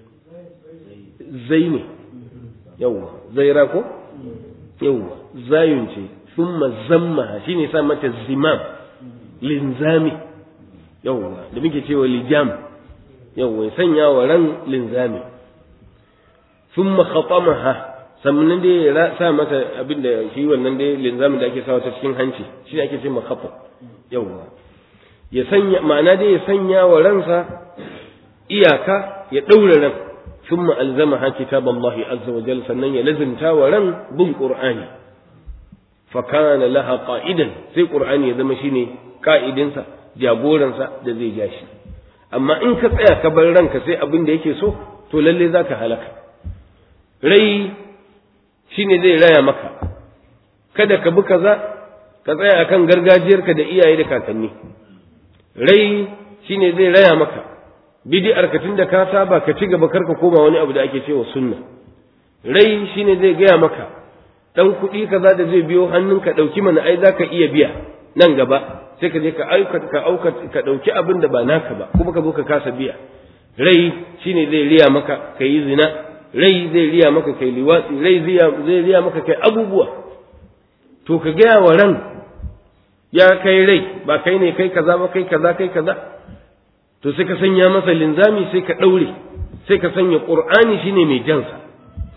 zai ne yawwa zaira ko yawwa zayun ce thumma zammaha shine sa mata zimam linzami yawwa da muke cewa lijam yawwa ya sanya wa ran linzami thumma khatamaha sannan dai ya sa mata abin da shi wannan dai linzamin da ake sawa ta cikin hanci shi ne ake ce makhafa yawwa ya sanya ma'ana dai ya sanya wa ransa iyaka ya daura ran thumma alzamaha kitaballahi azza wa jalla sannan ya lazimta wa ran bin qur'ani fa kana laha qa'idan sai qur'ani ya zama shine ka'idinsa jagoransa da zai ja shi amma in ka tsaya ka bar ranka sai abin da yake so to lalle zaka halaka rai shine zai raya maka kada ka bi kaza ka tsaya akan gargajiyarka da iyaye da kakanni rai shine zai raya maka bid'ar ka tunda ka saba ka ci gaba karka koma wani abu da ake cewa sunna rai shine zai gaya maka dan kuɗi kaza da zai biyo hannunka ɗauki mana ai zaka iya biya nan gaba sai ka je ka auka ka auka ka ɗauki abin da ba naka ba kuma ka zo ka kasa biya rai shine zai riya maka ka yi zina rai zai riya maka kai liwatsi rai zai riya maka kai abubuwa to ka gaya wa ran ya kai rai ba kai ne kai kaza ba kai kaza kai kaza to sai ka sanya masa linzami sai ka ɗaure sai ka sanya ƙur'ani shine mai jansa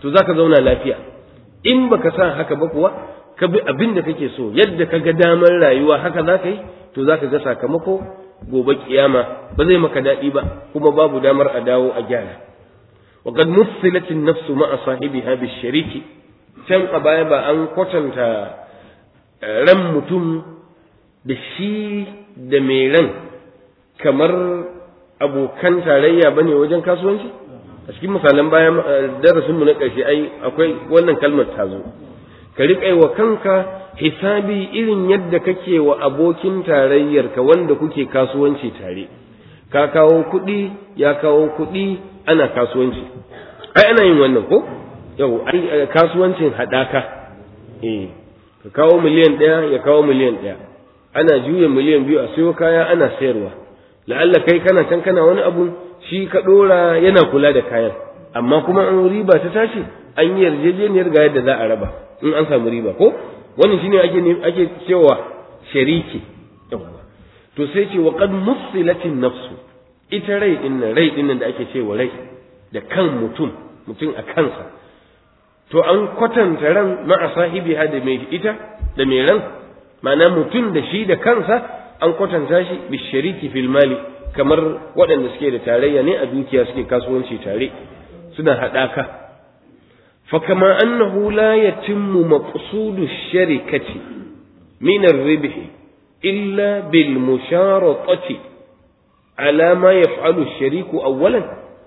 to zaka zauna lafiya in baka sa haka ba kuwa ka bi abin da kake so yadda ka ga damar rayuwa haka za ka yi to za ka ga sakamako gobe kiyama ba zai maka daɗi ba kuma babu damar a dawo a gyara wa qad mussilat an-nafs ma'a sahibiha bi-shariki can a baya ba an kwatanta ran mutum da shi da mai ran kamar abokan tarayya bane wajen kasuwanci a cikin misalan bayan darasinmu na ƙarshe ai akwai wannan kalmar ta zo ka riƙa wa kanka hisabi irin yadda kake wa abokin tarayyarka wanda kuke kasuwanci tare ka kawo kuɗi ya kawo kuɗi ana kasuwanci ai ana yin wannan ko yau ai kasuwancin haɗaka eh ka kawo miliyan ɗaya ya kawo miliyan ɗaya ana juya miliyan biyu a sayo kaya ana sayarwa la'alla kai kana can kana wani abu shi ka ɗora yana kula da kayan amma kuma an riba ta tashi an yi yarjejeniyar ga yadda za a raba in an samu riba ko wannan shine ake ake cewa shariki to sai ce wa qad musilatin nafsu ita rai din nan rai din nan da ake cewa rai da kan mutum mutum a kansa to an kwatanta ran ma'a sahibi da mai ita da mai ran ma'ana mutum da shi da kansa an kwatanta shi bi shariki fil mali kamar waɗanda suke da tarayya ne a dukiya suke kasuwanci tare suna haɗaka فكما أنه لا يتم مقصود الشركة من الربح إلا بالمشارطة على ما يفعل الشريك أولا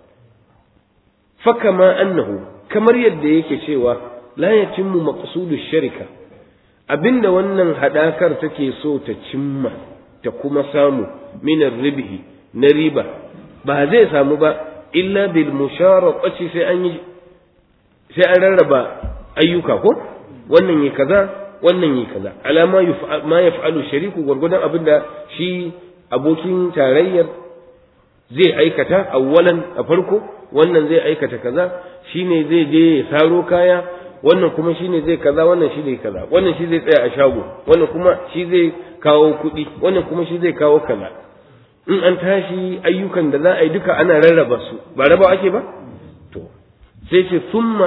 فكما أنه كما يديك شيوا لا يتم مقصود الشركة abinda wannan hadakar take so ta cimma ta kuma samu minar ribihi na riba ba zai samu ba illa bil musharaqati sai an yi sai an rarraba ayyuka ko wannan yi kaza wannan yi kaza alama ma yaf'alu shariku gurgudan abinda shi abokin tarayyar zai aikata awwalan a farko wannan zai aikata kaza shine zai je ya saro kaya wannan kuma shine zai kaza wannan shi zai kaza wannan shi zai tsaya a shago wannan kuma shi zai kawo kuɗi wannan kuma shi zai kawo kaza in an tashi ayyukan da za a yi duka ana rarraba su ba raba ake ba to sai ce summa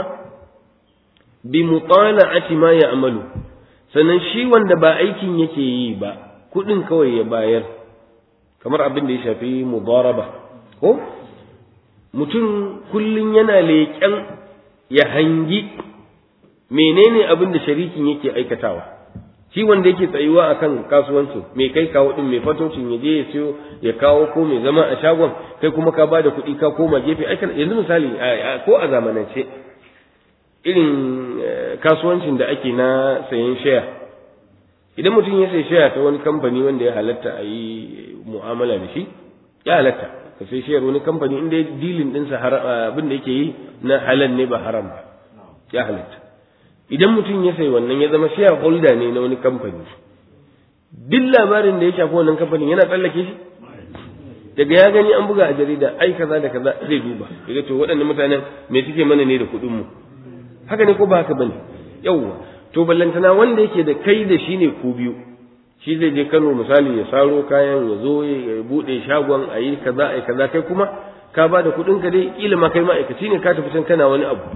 bi mutala'ati ma ya'malu sannan shi wanda ba aikin yake yi ba kuɗin kawai ya bayar kamar abin da ya shafi mudaraba ko mutum kullun yana leƙen ya hangi menene abin da sharikin yake aikatawa shi wanda yake tsayuwa akan kasuwancin mai kai kawo din mai fatocin ya je ya siyo ya kawo ko mai zama a shagon kai kuma ka bada kuɗi ka koma gefe aikan yanzu misali ko a zamanance irin kasuwancin da ake na sayan shaya idan mutum ya sayi shaya ta wani kamfani wanda ya halatta a yi mu'amala da shi ya halatta ka sai shayar wani kamfani inda dilin ɗinsa abin da yake yi na halal ne ba haram ba ya halatta idan mutum ya sayi wannan ya zama share holder ne na wani kamfani duk labarin da ya shafi wannan kamfanin yana tsallake shi daga ya gani an buga a jarida ai kaza da kaza zai duba daga to waɗannan mutanen me suke mana ne da kuɗin mu haka ne ko ba haka bane yawwa to ballantana wanda yake da kai da shi ne ku biyu shi zai je Kano misali ya saro kayan ya zo ya bude shagon a yi kaza a yi kaza kai kuma ka ba da kuɗin ka dai kila ma kai ma'aikaci ne ka tafi can kana wani abu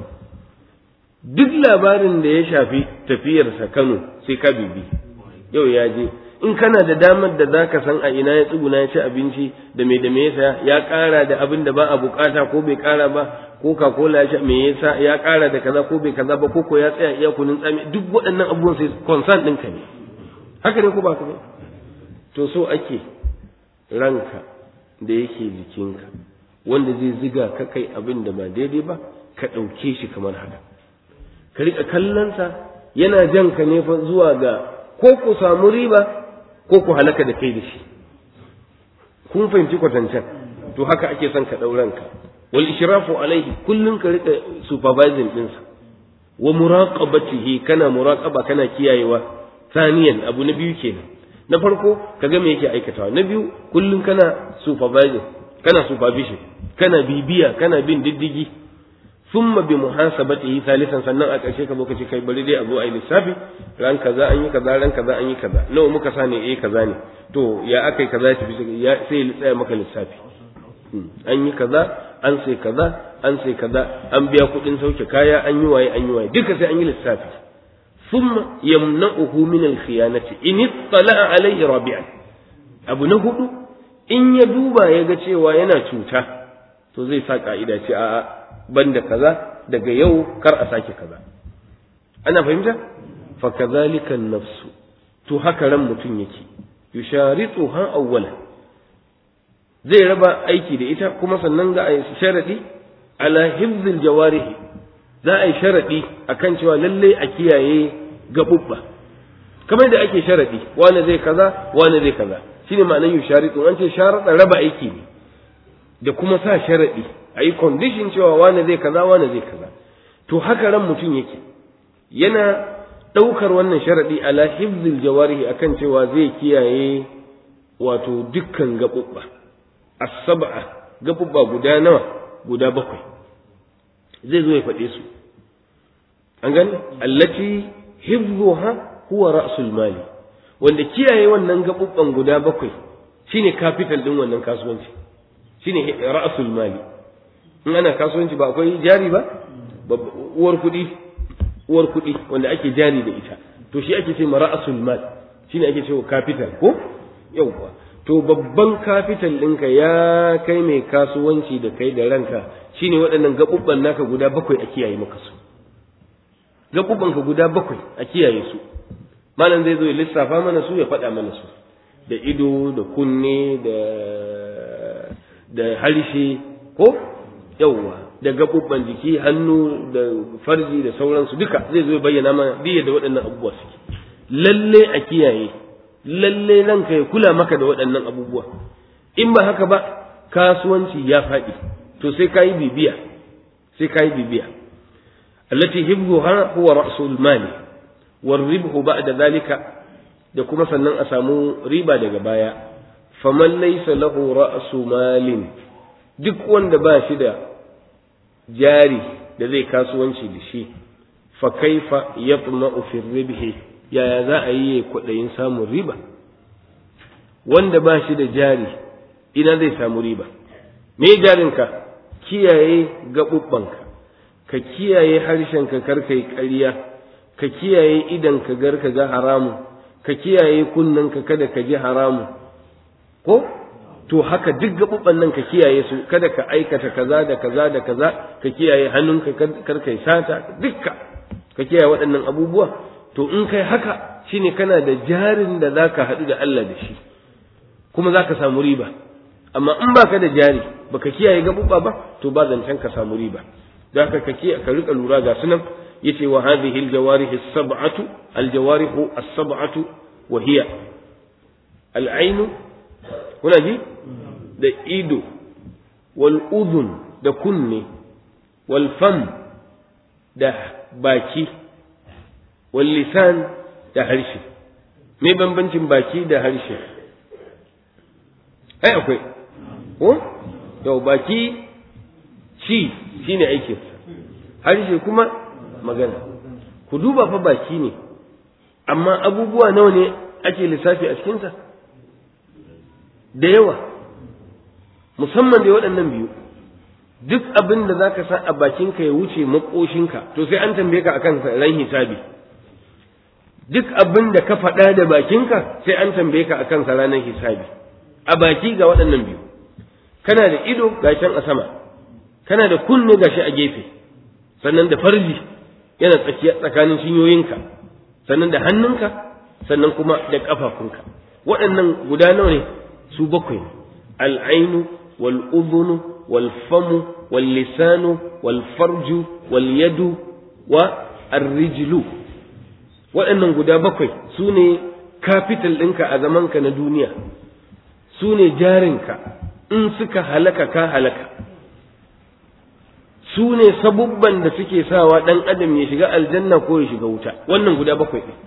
duk labarin da ya shafi tafiyarsa Kano sai ka bibi yau ya je in kana da damar da zaka san a ina ya tsuguna ya ci abinci da me da me yasa ya ƙara da abin da ba a bukata ko bai ƙara ba coca cola ya me yasa ya ƙara da kaza ko bai kaza ba ko ko ya tsaya iya kunun tsami duk waɗannan abubuwan sai concern ɗinka ne haka ne ko ba ka ba to so ake ranka da yake jikinka wanda zai ziga ka kai abin da ba daidai ba ka ɗauke shi kamar haka ka riƙa kallonsa yana jan ka ne fa zuwa ga ko ku samu riba ko ku halaka da kai da shi kun fahimci kwatancen to haka ake son ka ɗauranka wal ishrafu alaihi kullun ka riƙa supervising ɗinsa wa muraqabatihi kana muraqaba kana kiyayewa saniyan abu na biyu kenan na farko kaga me yake aikatawa na biyu kullun kana supervising kana supervision kana bibiya kana bin diddigi thumma bi muhasabatihi thalithan sannan a ƙarshe ka zo ka ce kai bari dai a zo a yi lissafi ran kaza an yi kaza ran kaza an yi kaza nawa muka sa ne eh kaza ne to ya akai kaza ya tafi ya sai ya tsaya maka lissafi an yi kaza an sai kaza an sai kaza an biya kuɗin sauke kaya an yi waye an yi waye duka sai an yi lissafi thumma yamna'uhu min al-khiyanati in ittala'a alayhi rabi'an abu na hudu in ya duba ya ga cewa yana cuta to zai sa ka'ida ce a'a banda kaza daga yau kar a sake kaza ana fahimta fa kadhalika an-nafsu to haka ran mutum yake yusharituha awwalan zai raba aiki da ita kuma sannan za a yi sharadi ala hifzil jawarihi za a yi sharadi akan cewa lalle a kiyaye gabubba kamar da ake sharadi wani zai kaza wani zai kaza shine ma'anar yusharitu an ce sharada raba aiki ne da kuma sa sharadi a yi condition cewa wani zai kaza wani zai kaza to haka ran mutum yake yana ɗaukar wannan sharadi ala hifzil jawarihi akan cewa zai kiyaye wato dukkan gabubba as-sab'a gabubba guda nawa guda bakwai zai zo ya faɗe su an gani allati hifzuha huwa ra'sul mali wanda kiyaye wannan gabubban guda bakwai shine capital din wannan kasuwanci shine ra'sul mali in ana kasuwanci ba akwai jari ba uwar kuɗi uwar kuɗi wanda ake jari da ita to shi ake ce ra'sul mal shine ake cewa capital ko yauwa to babban capital ɗinka ya kai mai kasuwanci da kai da ranka shine waɗannan gaɓuɓɓan naka guda bakwai a kiyaye maka su gaɓuɓɓanka guda bakwai a kiyaye su malam zai zo ya lissafa mana su ya faɗa mana su da ido da kunne da da harshe ko yauwa da gaɓuɓɓan jiki hannu da farji da sauransu duka zai zo ya bayyana mana diya da waɗannan abubuwa suke lalle a kiyaye lalle ranka ya kula maka da waɗannan abubuwa in ba haka ba kasuwanci ya faɗi to sai ka yi bibiya sai ka yi bibiya allati hibbuha huwa ra'sul mali war ribhu ba'da zalika da kuma sannan a samu riba daga baya faman laysa lahu ra'su malin duk wanda ba shi da jari da zai kasuwanci da shi fa kaifa yatma'u fi ribhi yaya za a yi kwaɗayin samun riba wanda ba shi da jari ina zai samu riba me jarinka kiyaye gaɓuɓɓanka ka kiyaye harshenka kar ka yi ƙarya ka kiyaye idanka gar ka ga haramu ka kiyaye kunnenka kada ka ji haramu ko to haka duk gaɓuɓɓan nan ka kiyaye su kada ka aikata kaza da kaza da kaza ka kiyaye hannunka kar ka yi sata dukka ka kiyaye waɗannan abubuwa to in kai haka shine kana da jarin da zaka haɗu da Allah da shi kuma zaka samu riba amma in baka da jari baka kiyaye gabuba ba to ba zancen ka samu riba da haka ka kiyaye ka rika lura ga sunan yace wa hadhihi aljawarih as-sab'atu aljawarih as-sab'atu wa hiya al-ayn kuna ji da ido wal udhun da kunne wal fam da baki wallisan da harshe me bambancin baki da harshe ai akwai ko to baki ci shine aikin harshe kuma magana ku duba fa baki ne amma abubuwa nawa ne ake lissafi a cikinsa da yawa musamman da waɗannan biyu duk abin da za ka sa a bakinka ya wuce maƙoshinka to sai an tambaye ka akan ran hisabi duk abin da ka faɗa da bakinka sai an tambaye ka akan sa ranar hisabi a baki ga waɗannan biyu kana da ido gashin a sama kana da kunne gashi a gefe sannan da farji yana tsakiya tsakanin cinyoyinka sannan da hannunka sannan kuma da ƙafafunka waɗannan guda nawa ne su bakwai al'ainu wal udhunu wal famu wal lisanu wal farju wal yadu wa ar-rijlu waɗannan guda bakwai su ne kafital ɗinka a zamanka na duniya su ne jarinka in suka halaka ka halaka su ne sabubban da suke sawa ɗan adam ya shiga aljanna ko ya shiga wuta wannan guda bakwai ɗin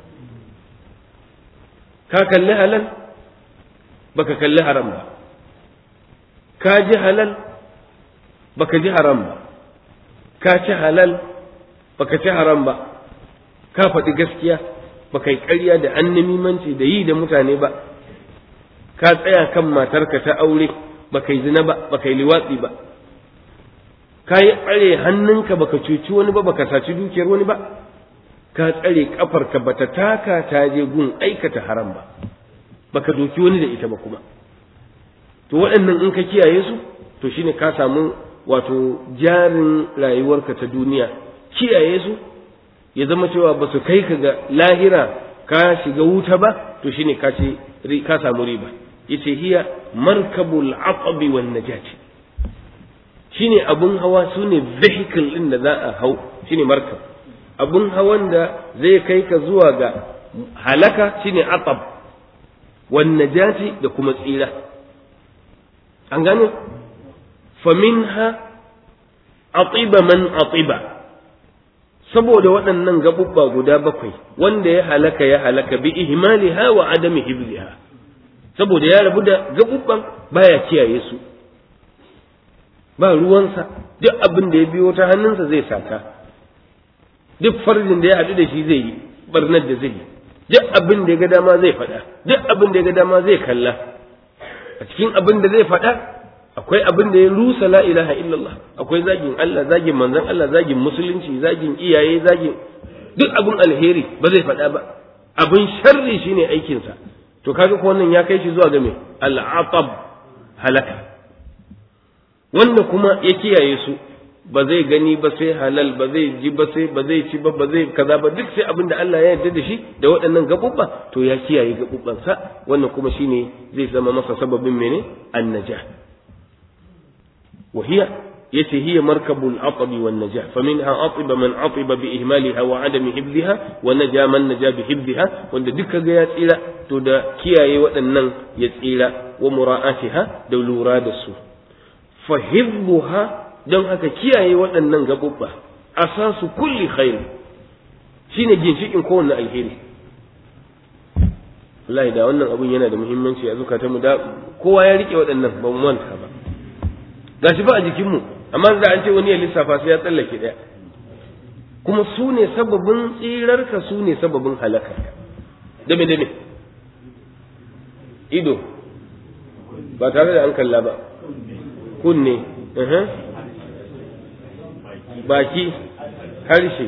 ka kalli halal baka kalli haram ba ka ji halal baka ji haram ba ka ci halal baka ci haram ba ka faɗi gaskiya ba kai ƙarya da annamimanci da yi da mutane ba ka tsaya kan matarka ta aure ba kai zina ba ba kai liwatsi ba ka yi tsare hannunka baka cuci wani ba baka saci dukiyar wani ba ka tsare kafarka bata taka ta je gun aikata haram ba baka doki wani da ita ba kuma to waɗannan in ka kiyaye su to shine ka samu wato jarin rayuwarka ta duniya kiyaye su ya zama cewa ba su kai ka ga lahira ka shiga wuta ba to shine ka ce ka samu riba yace hiya markabul aqabi wan najati shine abun hawa sune vehicle din da za a hau shine markab abun hawan da zai kai ka zuwa ga halaka shine aqab wan najati da kuma tsira an gane faminha atiba man atiba saboda waɗannan gaɓuɓɓa guda bakwai wanda ya halaka ya halaka bi ihmaliha wa adami hibziha saboda ya rabu da gaɓuɓɓan baya kiyaye su ba ruwansa duk abin da ya biyo ta hannunsa zai saka duk farjin da ya haɗu da shi zai yi barnar da zai yi duk abin da ya ga dama zai faɗa duk abin da ya ga dama zai kalla a cikin abin da zai faɗa akwai abin da ya rusa la ilaha illallah akwai zagin Allah zagin manzon Allah zagin musulunci zagin iyaye zagin duk abin alheri ba zai faɗa ba abin sharri shine aikinsa to kaga ko wannan ya kai shi zuwa ga me al'atab halaka wanda kuma ya kiyaye su ba zai gani ba sai halal ba zai ji ba sai ba zai ci ba ba zai kaza ba duk sai abin da Allah ya yarda da shi da waɗannan gabubba to ya kiyaye gabubbansa wannan kuma shine zai zama masa sababin mene annajah وهي يتي هي مركب العطب والنجاة فمنها عطب من عطب بإهمالها وعدم حفظها ونجا من نجا بحفظها وند دك يا تسيلا تدا كياي ودنن يتسيلا ومراءاتها دولورا دسو فحفظها don haka kiyaye waɗannan gaɓuɓɓa asasu kulli khair shine ginshikin kowanne alheri wallahi da wannan abun yana da muhimmanci a zukatanmu da kowa ya rike waɗannan ba mu manta ba gashi ba a jikinmu amma da an ce wani ya lissafa sai ya tsallake ɗaya kuma su ne sababin tsirarka su ne sababin halakarka dame dame ido ba tare da an kalla ba kunne baki harshe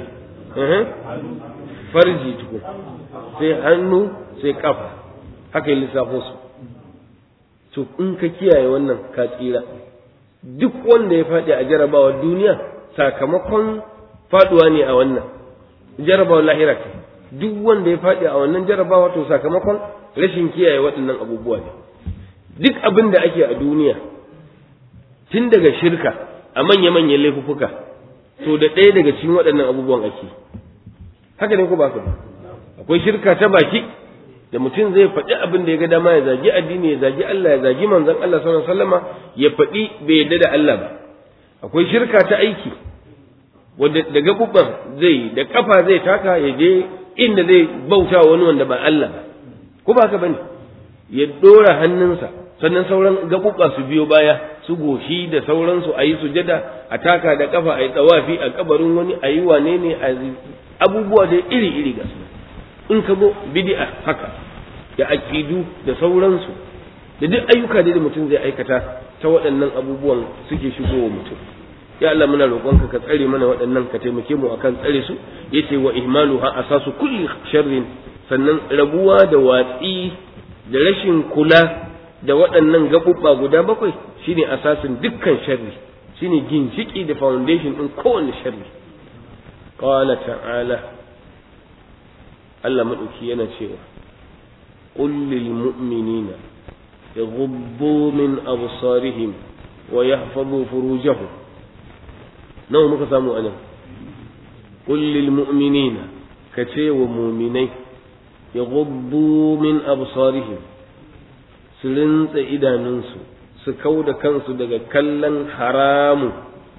farji tukun sai hannu sai kafa haka yi lissafo su to in ka kiyaye wannan ka tsira duk wanda ya faɗi a jarabawar duniya sakamakon faɗuwa ne a wannan jarabawar lahira ce duk wanda ya faɗi a wannan jarabawa to sakamakon rashin kiyaye waɗannan abubuwa ne duk abin da ake a duniya tun daga shirka a manya-manyan laifuka to da ɗaya daga cikin waɗannan abubuwan ake haka ne ko ba ba akwai shirka ta baki da mutum zai faɗi abin da ya ga dama ya zagi addini ya zagi Allah ya zagi manzon Allah sallallahu alaihi wasallama ya faɗi bai yarda da Allah ba akwai shirka ta aiki wanda da gaɓuɓɓan zai da kafa zai taka ya je inda zai bauta wani wanda ba Allah ba ko ba haka bane ya dora hannunsa sannan sauran gaɓuɓɓa su biyo baya su goshi da sauransu a yi sujada a taka da kafa a yi tsawafi a kabarin wani a yi wane ne a abubuwa da iri-iri ga su in ka zo bid'a haka da aqidu da sauransu da duk ayyuka da mutum zai aikata ta waɗannan abubuwan suke shigowa mutum ya Allah muna roƙonka ka tsare mana waɗannan ka taimake mu akan tsare su yace wa ihmaluha asasu kulli sharrin sannan rabuwa da watsi da rashin kula da waɗannan gaɓuɓɓa guda bakwai shine asasin dukkan sharri shine ginshiki da foundation ɗin kowanne sharri qala ta'ala Allah maɗauki yana cewa qul lil mu'minina yaghuddu min absarihim wa yahfazu furujahum nawa muka samu anan qul lil mu'minina kace wa mu'minai yaghuddu min absarihim su rintsa idanunsu su kau da kansu daga kallon haramu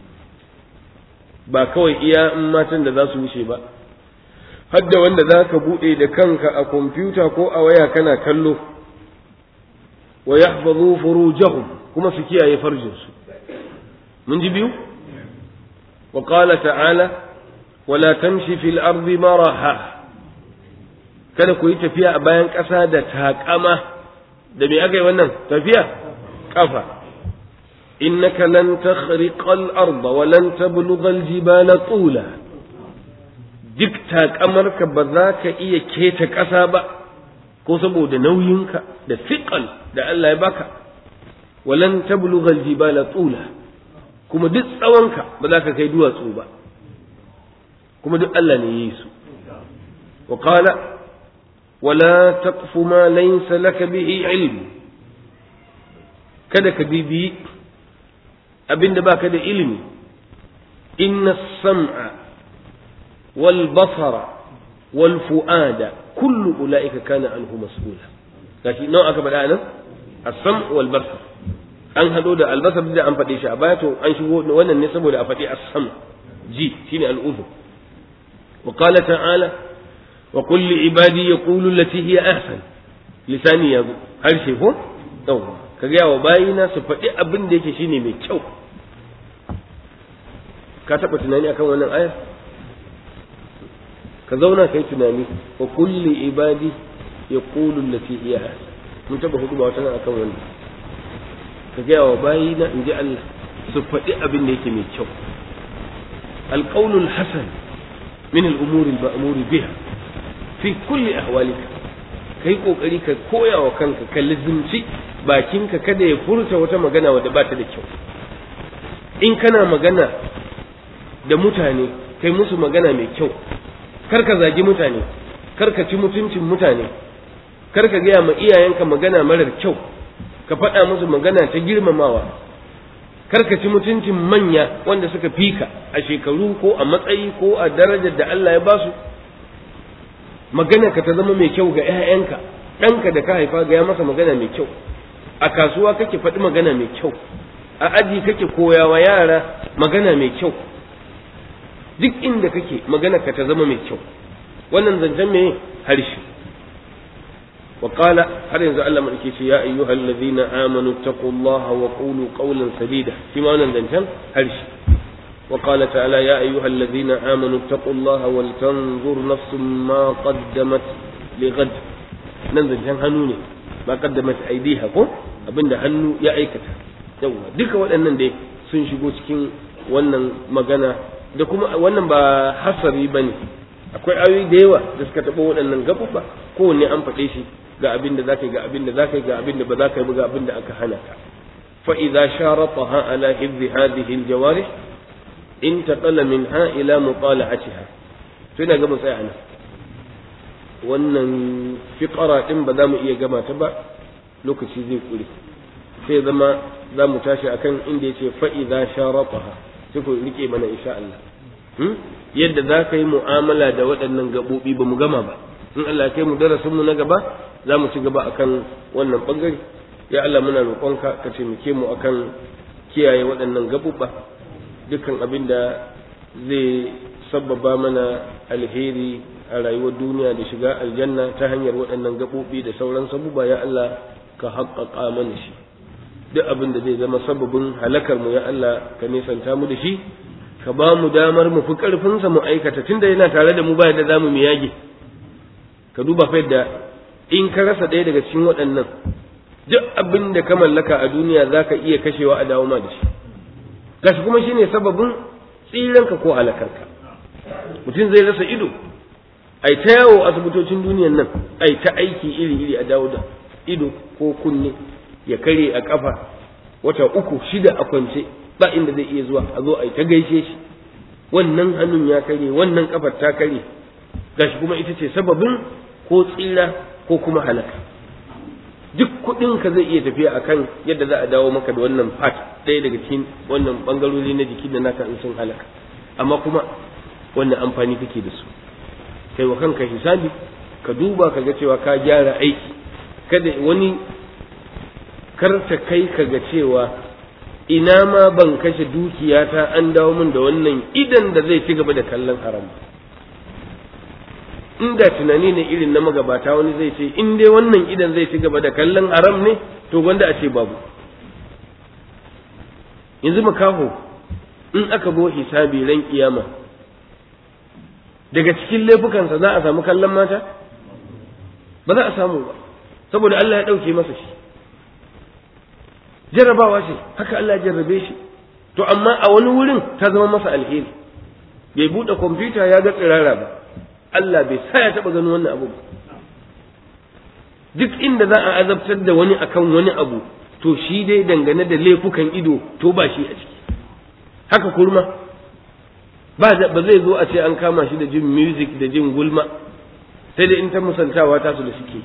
ba kawai iya in matan da za su wuce ba hadda wanda za ka buɗe da kanka a kwamfuta ko a waya kana kallo wa yahfazu furujahum kuma su kiyaye farjinsu mun ji biyu wa qala ta'ala wala tamshi fil ardi maraha kada ku yi tafiya a bayan ƙasa da taƙama da me aka yi wannan tafiya kafa innaka lan takhriqa al-ard wa lan tablugha al-jibala tula duk takamarka ba za ka iya keta ƙasa ba ko saboda nauyinka da fiqal da Allah ya baka walan tablugha al-jibala tula kuma duk tsawonka ba za ka kai duwatsu ba kuma duk Allah ne ya yi su wa qala wala taqfu ma laysa laka bihi ilm kada ka bibi abinda baka da ilimi inna as-sam'a wal basara wal fu'ada kullu ulaika kana anhu mas'ula gashi nawa aka faɗa nan as-sam' wal basar an hado da albasar da an faɗe shi a baya to an shigo wannan ne saboda a faɗi as-sam ji shine al-udhu wa qala ta'ala wa qul li ibadi yaqulu allati hiya ahsan lisani yazo harshe ko yawa ka ga wa bayina su faɗi abin da yake shine mai kyau ka taɓa tunani akan wannan aya ka zauna kai tunani wa qul li ibadi yaqulu allati hiya ahsan mun taɓa hudu ba wata nan akan wannan ka gaya wa bayina in ji Allah su faɗi abin da yake mai kyau alƙaunul hasan min al'umuri ma'amuri biha fi kulli ahwalika kai kokari ka koya wa kanka ka lizimci bakinka kada ya furta wata magana wadda ba ta da kyau in kana magana da mutane kai musu magana mai kyau kar ka zagi mutane kar ka ci mutuncin mutane kar ka gaya ma iyayenka magana marar kyau ka faɗa musu magana ta girmamawa karka ci mutuncin manya wanda suka fika a shekaru ko a matsayi ko a darajar da Allah ya basu magana ka ta zama mai kyau ga 'ya'yanka ɗanka da ka haifa ga ya masa magana mai kyau a kasuwa kake faɗi magana mai kyau a aji kake koyawa yara magana mai kyau duk inda kake magana ka ta zama mai kyau wannan zancen mai harshe وقال هل ينزل الله من يا أيها الذين آمنوا اتقوا الله وقولوا قولا سديدا فيما نندن هرش وقال تعالى يا أيها الذين آمنوا اتقوا الله ولتنظر نفس ما قدمت لغد نندن هنوني ما قدمت أيديها كو abinda hannu ya aikata yawa duka waɗannan dai sun shigo cikin wannan magana da kuma wannan ba hasari ba ne akwai ayoyi da yawa da suka taɓa waɗannan gaɓuɓɓa kowanne an faɗe shi ga abin da zaka yi ga abin da zaka yi ga abin da ba zaka yi ba ga abin da aka hana ka fa idza sharataha ala hifzi hadhihi aljawarih intaqala minha ila mutala'atiha to ina ga mu tsaya nan wannan fiqara din ba za mu iya gama ta ba lokaci zai kure sai zama za mu tashi akan inda yace fa idza sharataha sai ku rike mana insha Allah yadda za ka yi mu'amala da waɗannan gaɓoɓi ba mu gama ba in Allah kai mu darasin mu na gaba za mu ci gaba akan wannan bangare ya Allah muna roƙonka ka taimake mu akan kiyaye waɗannan gaɓuɓɓa dukkan abin da zai sabbaba mana alheri a rayuwar duniya da shiga aljanna ta hanyar waɗannan gaɓoɓi da sauran sabuba ya Allah ka haƙƙaƙa mana shi duk abin da zai zama sababin halakar mu ya Allah ka nisanta mu da shi ka ba mu damar mu fi ƙarfinsa mu aikata tunda yana tare da mu ba da zamu mu yage ka duba fa yadda in ka rasa ɗaya daga cikin waɗannan duk abin da ka mallaka a duniya za ka iya kashewa a dawo ma da shi gashi kuma shine sababin tsiranka ko halakarka mutum zai rasa ido ai ta yawo asibitocin duniyan nan ai ta aiki iri iri a dawo da ido ko kunne ya kare a kafa wata uku shida a kwance ba inda zai iya zuwa a zo ai ta gaishe shi wannan hannun ya kare wannan kafar ta kare gashi kuma ita ce sababin ko tsira ko kuma halaka duk kuɗin ka zai iya tafiya akan yadda za a dawo maka da wannan part ɗaya daga cikin wannan bangarori na jiki da naka in sun halaka amma kuma wannan amfani kake da su kai wa kanka hisabi ka duba ka ga cewa ka gyara aiki kada wani karta kai ka ga cewa ina ma ban kashe dukiyata an dawo min da wannan idan da zai ci gaba da kallon haram inda tunani ne irin na magabata wani zai ce in dai wannan idan zai ci gaba da kallon haram ne to gwanda a ce babu yanzu makaho in aka bo hisabi ran kiyama daga cikin laifukansa za a samu kallon mata ba za a samu ba saboda Allah ya ɗauke masa shi jarrabawa ce haka Allah ya jarrabe shi to amma a wani wurin ta zama masa alheri bai buɗe kwamfuta ya ga tsirara ba Allah bai sa ya taɓa ganin wannan abu ba duk inda za a azabtar da wani akan wani abu to shi dai dangane da laifukan ido to ba shi a ciki haka kurma ba ba zai zo a ce an kama shi da jin music da jin gulma sai dai in ta musantawa ta su da suke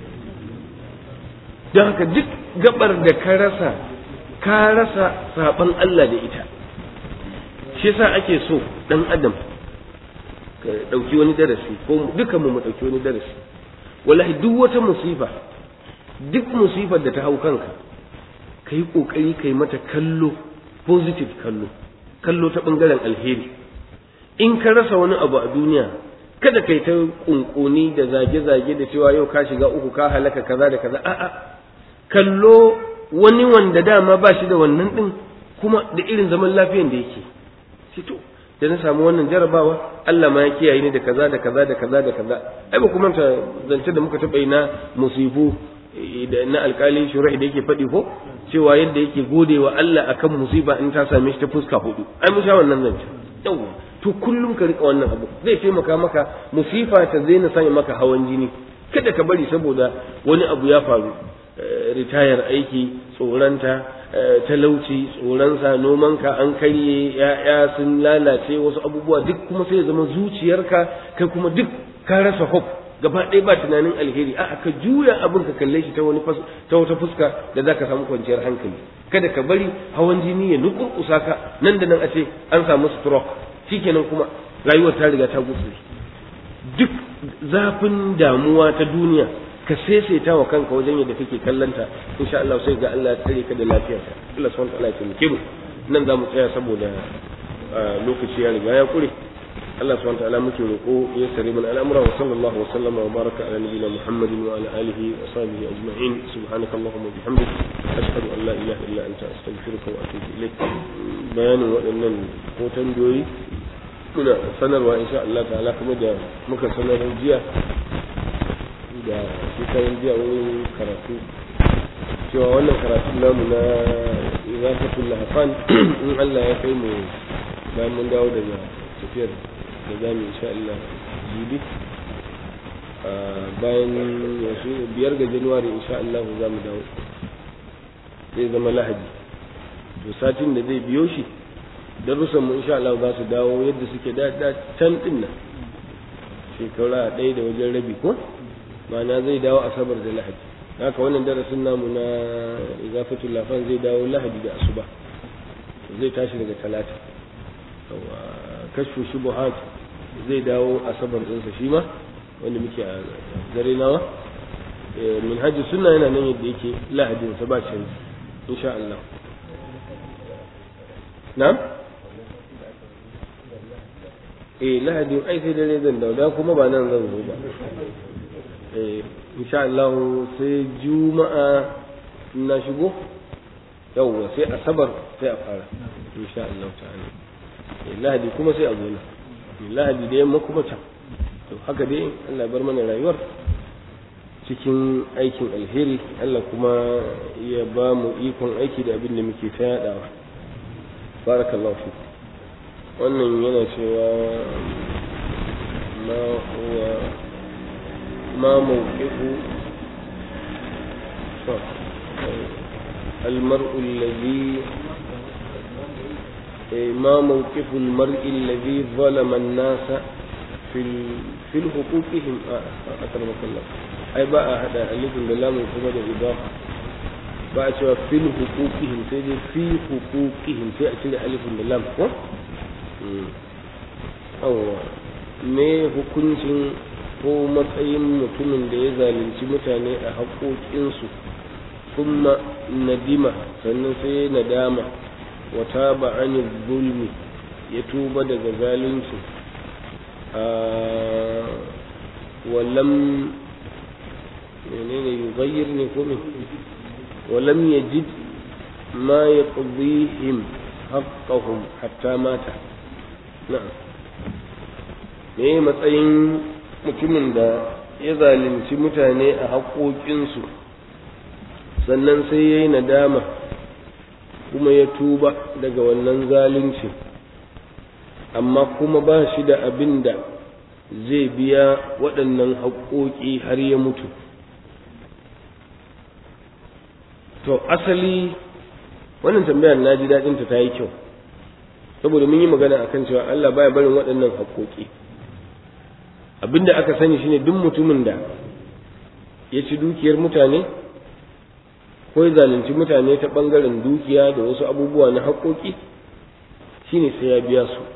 don haka duk gabar da ka rasa ka rasa saban Allah da ita shi yasa ake so dan adam ka dauki wani darasi ko dukan mu mu dauki wani darasi wallahi duk wata musifa duk musifar da ta hau kanka ka yi ƙoƙari ka yi mata kallo positive kallo kallo ta ɓangaren alheri in ka rasa wani abu a duniya kada kai ta ƙunƙuni da zage-zage da cewa yau ka shiga uku ka halaka kaza da kaza a'a kallo wani wanda dama ba shi da wannan ɗin kuma da irin zaman lafiyan da yake to da na samu wannan jarabawa Allah ma ya kiyaye ni da kaza da kaza da kaza da kaza ai ba kuma ta zance da muka taɓa yi na musibu da na alƙalin shura'i da yake faɗi ko cewa yadda yake gode wa Allah akan musiba in ta same shi ta fuska hudu ai mun sha wannan zance yawa to kullum ka rika wannan abu zai taimaka maka musifa ta zaina sanya maka hawan jini kada ka bari saboda wani abu ya faru ritayar aiki tsoranta talauci tsoronsa nomanka an karye ya'ya sun lalace wasu abubuwa duk kuma sai ya zama zuciyarka kai kuma duk ka rasa hope gaba ɗaya ba tunanin alheri a ka juya abin ka kalle shi ta wani ta wata fuska da zaka samu kwanciyar hankali kada ka bari hawan jini ya nukurkusa ka nan da nan a ce an samu stroke shikenan kuma rayuwar ta riga ta gutsu duk zafin damuwa ta duniya ka saisaita wa kanka wajen yadda kake kallanta insha Allah sai ga Allah ya tsare ka da lafiyarka Allah subhanahu wa ta'ala ya taimake mu nan za mu tsaya saboda lokaci ya riga ya kure Allah subhanahu wa ta'ala muke roƙo ya sare mana al'amura wa sallallahu wa sallama wa baraka ala nabiyyina Muhammadin wa ala alihi wa sahbihi ajma'in subhanaka allahumma wa bihamdik ashhadu an la ilaha illa anta astaghfiruka wa atubu ilaik bayanin waɗannan ko tambayoyi muna sanarwa insha Allah ta'ala kuma da muka sanar jiya da shekarun jiya wurin karatu cewa wannan karatun namu na irafatul lahafan in Allah ya kai mu bayan mun dawo daga tafiyar da za mu insha Allah jibi bayan yasu biyar ga januwari insha Allah za mu dawo zai zama lahadi to satin da zai biyo shi darussan mu insha Allah za su dawo yadda suke da can din nan shekara ɗaya da wajen rabi ko ma'ana zai dawo asabar da lahadi haka wannan darasin namu na igafatul lafan zai dawo lahadi da asuba zai tashi daga talata kashfu shubuhat zai dawo asabar ɗinsa shi ma wanda muke a dare nawa min hajji sunna yana nan yadda yake lahadin sa ba canji insha Allah na'am eh lahadin ai sai dare zan dawo da kuma ba nan zan zo ba eh insha Allah sai juma'a na shigo yawwa sai asabar sai a fara insha Allah ta'ala lahadi kuma sai a zo na lahadi da yamma kuma can to haka dai Allah bar mana rayuwar cikin aikin alheri Allah kuma ya ba mu ikon aiki da abin da muke ta yadawa barakallahu fi wannan yana cewa ma huwa ma mawqifu المرء الذي ما موقف المرء الذي ظلم الناس في في حقوقهم أكرمك الله أي بقى هذا ألف بالله من كما الإضافة بقى شوى في حقوقهم سيدي في حقوقهم سيأتي ألف بالله ko أو me hukuncin ko matsayin mutumin da ya zalunci mutane a haƙoƙinsu kuma nadima sannan sai nadama وتاب عن الظلم يتوب دغ ظالمci ولم menene yughayyir ne ko me ولم يجد ما يقضيهم حقهم حتى مات نعم me matsayin mutumin da ya zalunci mutane a haƙoƙinsu sannan sai ya yi nadama kuma ya tuba daga wannan zalunci amma kuma ba shi da abin da zai biya waɗannan haƙoƙi har ya mutu to asali wannan tambayar na ji daɗinta ta yi kyau saboda mun yi magana akan cewa Allah baya barin waɗannan haƙoƙi abinda aka sani shine duk mutumin da ya ci dukiyar mutane ko ya zalunci mutane ta ɓangaren dukiya da wasu abubuwa na haƙoƙi shine sai ya biya su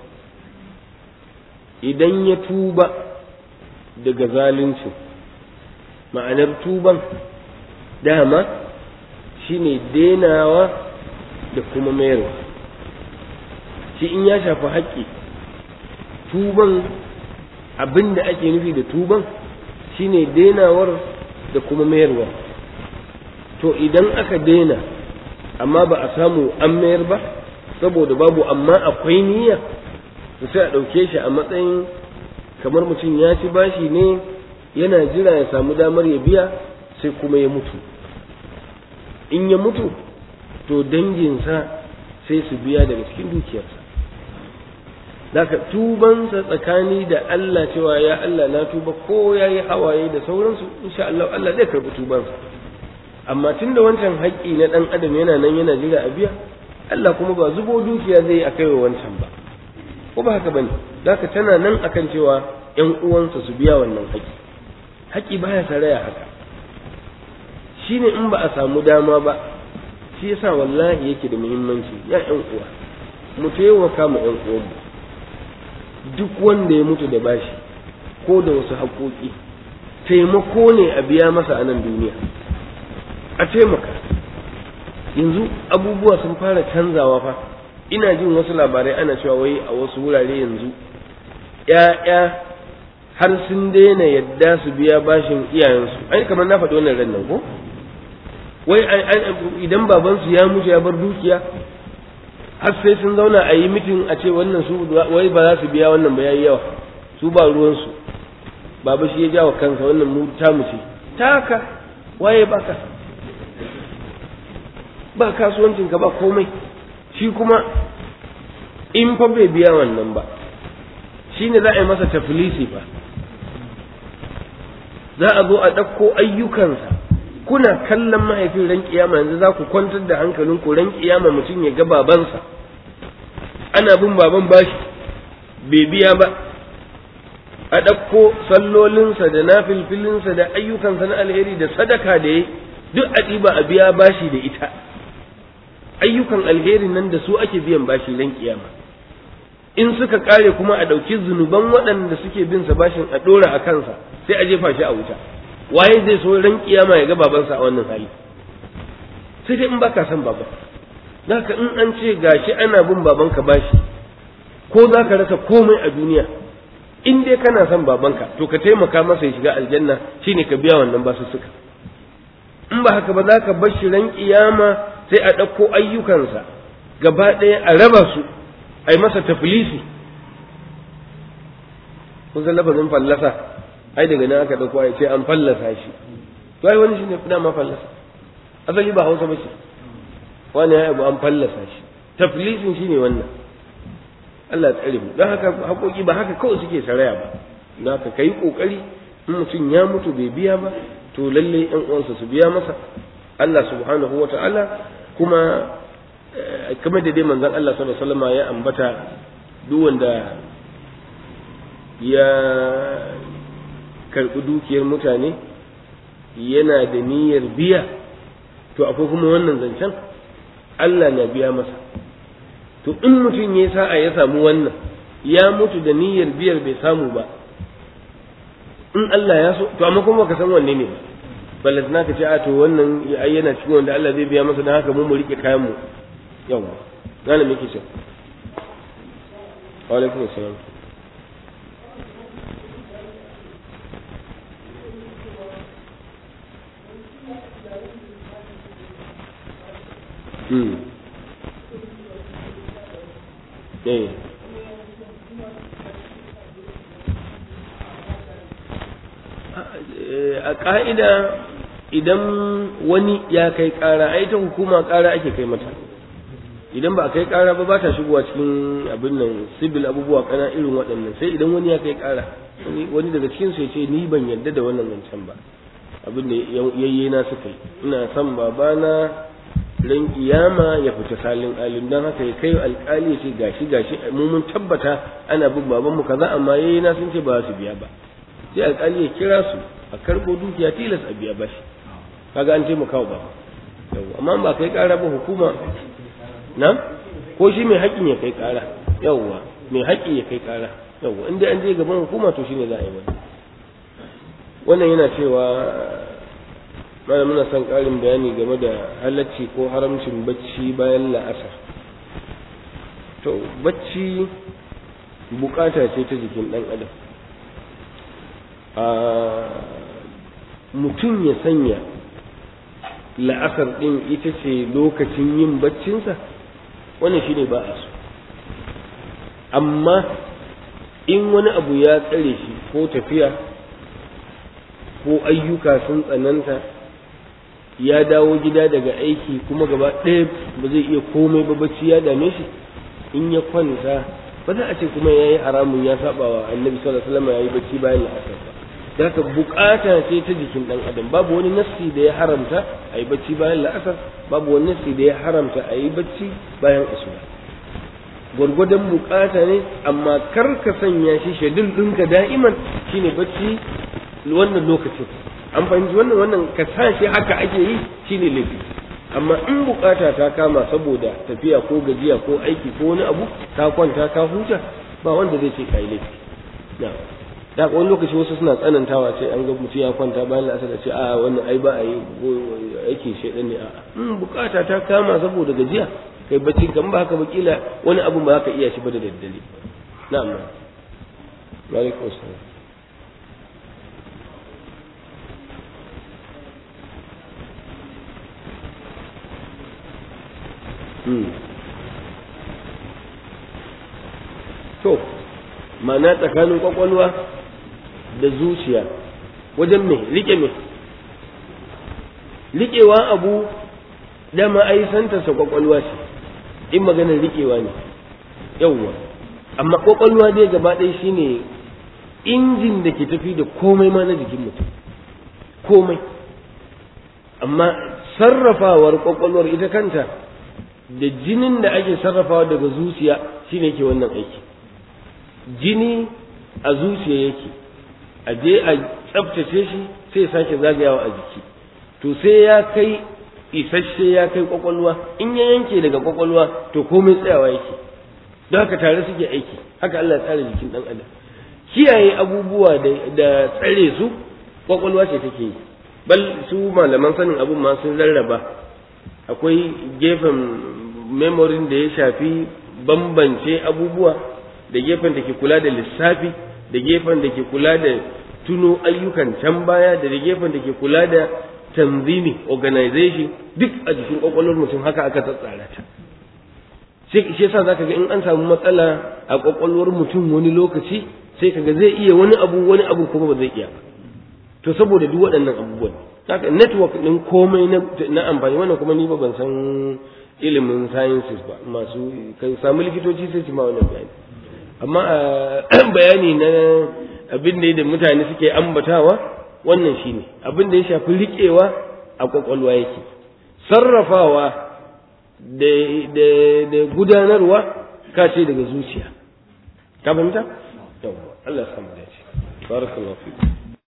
idan ya tuba daga zalunci ma'anar tuban dama shine denawa da kuma mayarwa shi in ya shafi haƙƙi tuban abin da ake nufi da tuban shine denawar da kuma mayarwa to idan aka dena amma ba a samu an mayar ba saboda babu amma akwai niyya to sai a ɗauke shi a matsayin kamar mutum ya ci bashi ne yana jira ya samu damar ya biya sai kuma ya mutu in ya mutu to danginsa sai su biya daga cikin dukiyarsa Daka tubansa tsakani da Allah cewa ya Allah na tuba ko ya yi hawaye da sauransu insha Allah Allah zai karɓi tubansa amma tun da wancan haƙƙi na ɗan adam yana nan yana jira a biya Allah kuma ba zubo dukiya zai yi a kai wa wancan ba ko ba haka bane Daka tana nan akan cewa ƴan uwansa su biya wannan haƙƙi haƙƙi baya saraya haka shine in ba a samu dama ba shi yasa wallahi yake da muhimmanci ya ƴan uwa mu taimaka mu ƴan uwanmu duk wanda ya mutu da bashi ko da wasu haƙoƙi taimako ne a biya masa a nan duniya a taimaka yanzu abubuwa sun fara canzawa fa ina jin wasu labarai ana cewa wai a wasu wurare yanzu ‘ya'ya har sun daina yadda su biya bashin iyayensu ai kamar na faɗi wannan ran nan ko wai idan babansu ya mutu ya bar dukiya har sai sun zauna a yi mitin a ce wannan su wai ba za su biya wannan ba yayi yawa su ba ruwansu baba shi ya jawo kansa wannan mu ta mu ce taka waye baka ba kasuwancin ka ba komai shi kuma in fa bai biya wannan ba shine za a yi masa tafilisi fa za a zo a ɗauko ayyukansa kuna kallon mahaifin ran kiyama yanzu za ku kwantar da hankalin ku ran kiyama mutum ya ga babansa ana bin baban bashi bai biya ba a ɗauko sallolinsa da nafilfilinsa da ayyukansa na alheri da sadaka da ya duk a ɗiba a biya bashi da ita ayyukan alheri nan da su ake biyan bashi ran kiyama in suka kare kuma a ɗauki zunuban waɗanda suke bin sa bashin a ɗora a kansa sai a jefa shi a wuta waye zai so ran kiyama ya ga babansa a wannan hali sai dai in baka san baban zaka in an ce gashi ana bin babanka bashi ko za ka rasa komai a duniya in dai kana son babanka to ka taimaka masa ya shiga aljanna shine ka biya wannan basu suka in ba haka ba za ka bar shi ran kiyama sai a ɗauko ayyukansa gaba ɗaya a raba su a yi masa tafilisi kun san lafazin fallasa ai daga nan aka ɗauko a ce an fallasa shi to ai wani shi ne dama fallasa asali ba hausa ba ce wani ya abu an fallasa shi tafilisin shi ne wannan Allah ya tsare mu don haka haƙoƙi ba haka kawai suke saraya ba don haka ka yi ƙoƙari in mutum ya mutu bai biya ba to lalle yan uwansa su biya masa Allah subhanahu wa ta'ala kuma kamar da dai manzon Allah sallallahu alaihi wasallam ya ambata duk wanda ya karɓi dukiyar mutane yana da niyyar biya to akwai kuma wannan zancen Allah na biya masa to in mutum ya sa'a ya samu wannan ya mutu da niyyar biyar bai samu ba in Allah ya so to amma kuma baka san wanne ne balle na ka ce a to wannan ya ayyana cikin wanda Allah zai biya masa dan haka mu mu rike kayan mu yawa gane me kike wa alaikum assalam Hmm. Eh. a ƙa'ida idan wani ya kai ƙara ai ta hukuma ƙara ake kai mata idan ba a kai ƙara ba ba ta shigowa cikin abin nan sibil abubuwa kana irin waɗannan sai idan wani ya kai ƙara wani daga cikin su ya ce ni ban yarda da wannan zancen ba abin da yayye na suka yi ina son babana ran kiyama ya fita salin alim dan haka ya kai alƙali ya ce gashi gashi mu mun tabbata ana bin baban mu kaza amma yayye na sun ce ba su biya ba sai alƙali ya kira su a karɓo dukiya tilas a biya bashi kaga an taimaka wa baba amma ba kai ƙara ba hukuma na ko shi mai haƙƙin ya kai ƙara yawwa mai haƙƙi ya kai ƙara yawwa inda an je gaban hukuma to shine za a yi wani wannan yana cewa mana muna son ƙarin bayani game da halacci ko haramcin bacci bayan la'asar to bacci bukata ce ta jikin ɗan adam a mutum ya sanya la'asar ɗin ita ce lokacin yin baccinsa wannan shi ne ba a so amma in wani abu ya tsare shi ko tafiya ko ayyuka sun tsananta ya dawo gida daga aiki kuma gaba ɗaya ba zai iya komai ba bacci ya dame shi in ya kwanta ba za a ce kuma ya yi haramun ya saba wa annabi sallallahu alaihi wasallam ya yi bacci bayan la'asar ba da haka bukata ce ta jikin dan adam babu wani nassi da ya haramta a yi bacci bayan la'asar babu wani nassi da ya haramta a yi bacci bayan asuba gwargwadon bukata ne amma kar ka sanya shi shadul ɗinka da'iman shine bacci wannan lokacin an fahimci wannan wannan ka sa shi haka ake yi shine laifi amma in bukata ta kama saboda tafiya ko gajiya ko aiki ko wani abu ka kwanta ka huta ba wanda zai ce kai laifi na'am da wani lokaci wasu suna tsanantawa ce an ga mutum ya kwanta bayan la'asar da ce a wannan ai ba a yi aiki shaidan ne a in bukata ta kama saboda gajiya kai bacci kan ba haka bakila wani abu ba ka iya shi ba da daddare na'am wa alaikum assalam to ma'ana tsakanin kwakwalwa da zuciya wajen me rike me riƙewa abu dama ai santarsa kwakwalwa ce in maganar riƙewa ne yawwa amma kwakwalwa dai gaba ɗaya shine injin da ke tafi da komai ma na jikin mutum komai amma sarrafawar kwakwalwar ita kanta da jinin da ake sarrafawa daga zuciya shine ke wannan aiki jini a zuciya yake a je a tsabtace shi sai sake zagayawa a jiki to sai ya kai isasshe ya kai kwakwalwa in ya yanke daga kwakwalwa to komai tsayawa yake don haka tare suke aiki haka Allah ya tsara jikin dan adam kiyaye abubuwa da tsare su kwakwalwa ce take yi bal su malaman sanin abun ma sun rarraba akwai gefen memorin da ya shafi bambance abubuwa da gefen da ke kula da lissafi da gefen da ke kula da tuno ayyukan can baya da gefen da ke kula da tanzimi organization duk a jikin kwakwalwar mutum haka aka tsatsara ta shi yasa zaka ga in an samu matsala a kwakwalwar mutum wani lokaci sai kaga zai iya wani abu wani abu kuma ba zai iya ba to saboda duk waɗannan abubuwan haka network ɗin komai na amfani wannan kuma ni ba ban san ilimin sciences ba masu kan samu likitoci sai su ma wannan bayani amma bayani na abin da da mutane suke ambatawa wannan shine abin da ya shafi riƙewa a kwakwalwa yake sarrafawa da gudanarwa ka ce daga zuciya ka fahimta yawwa Allah ya samu dace barakallahu fiku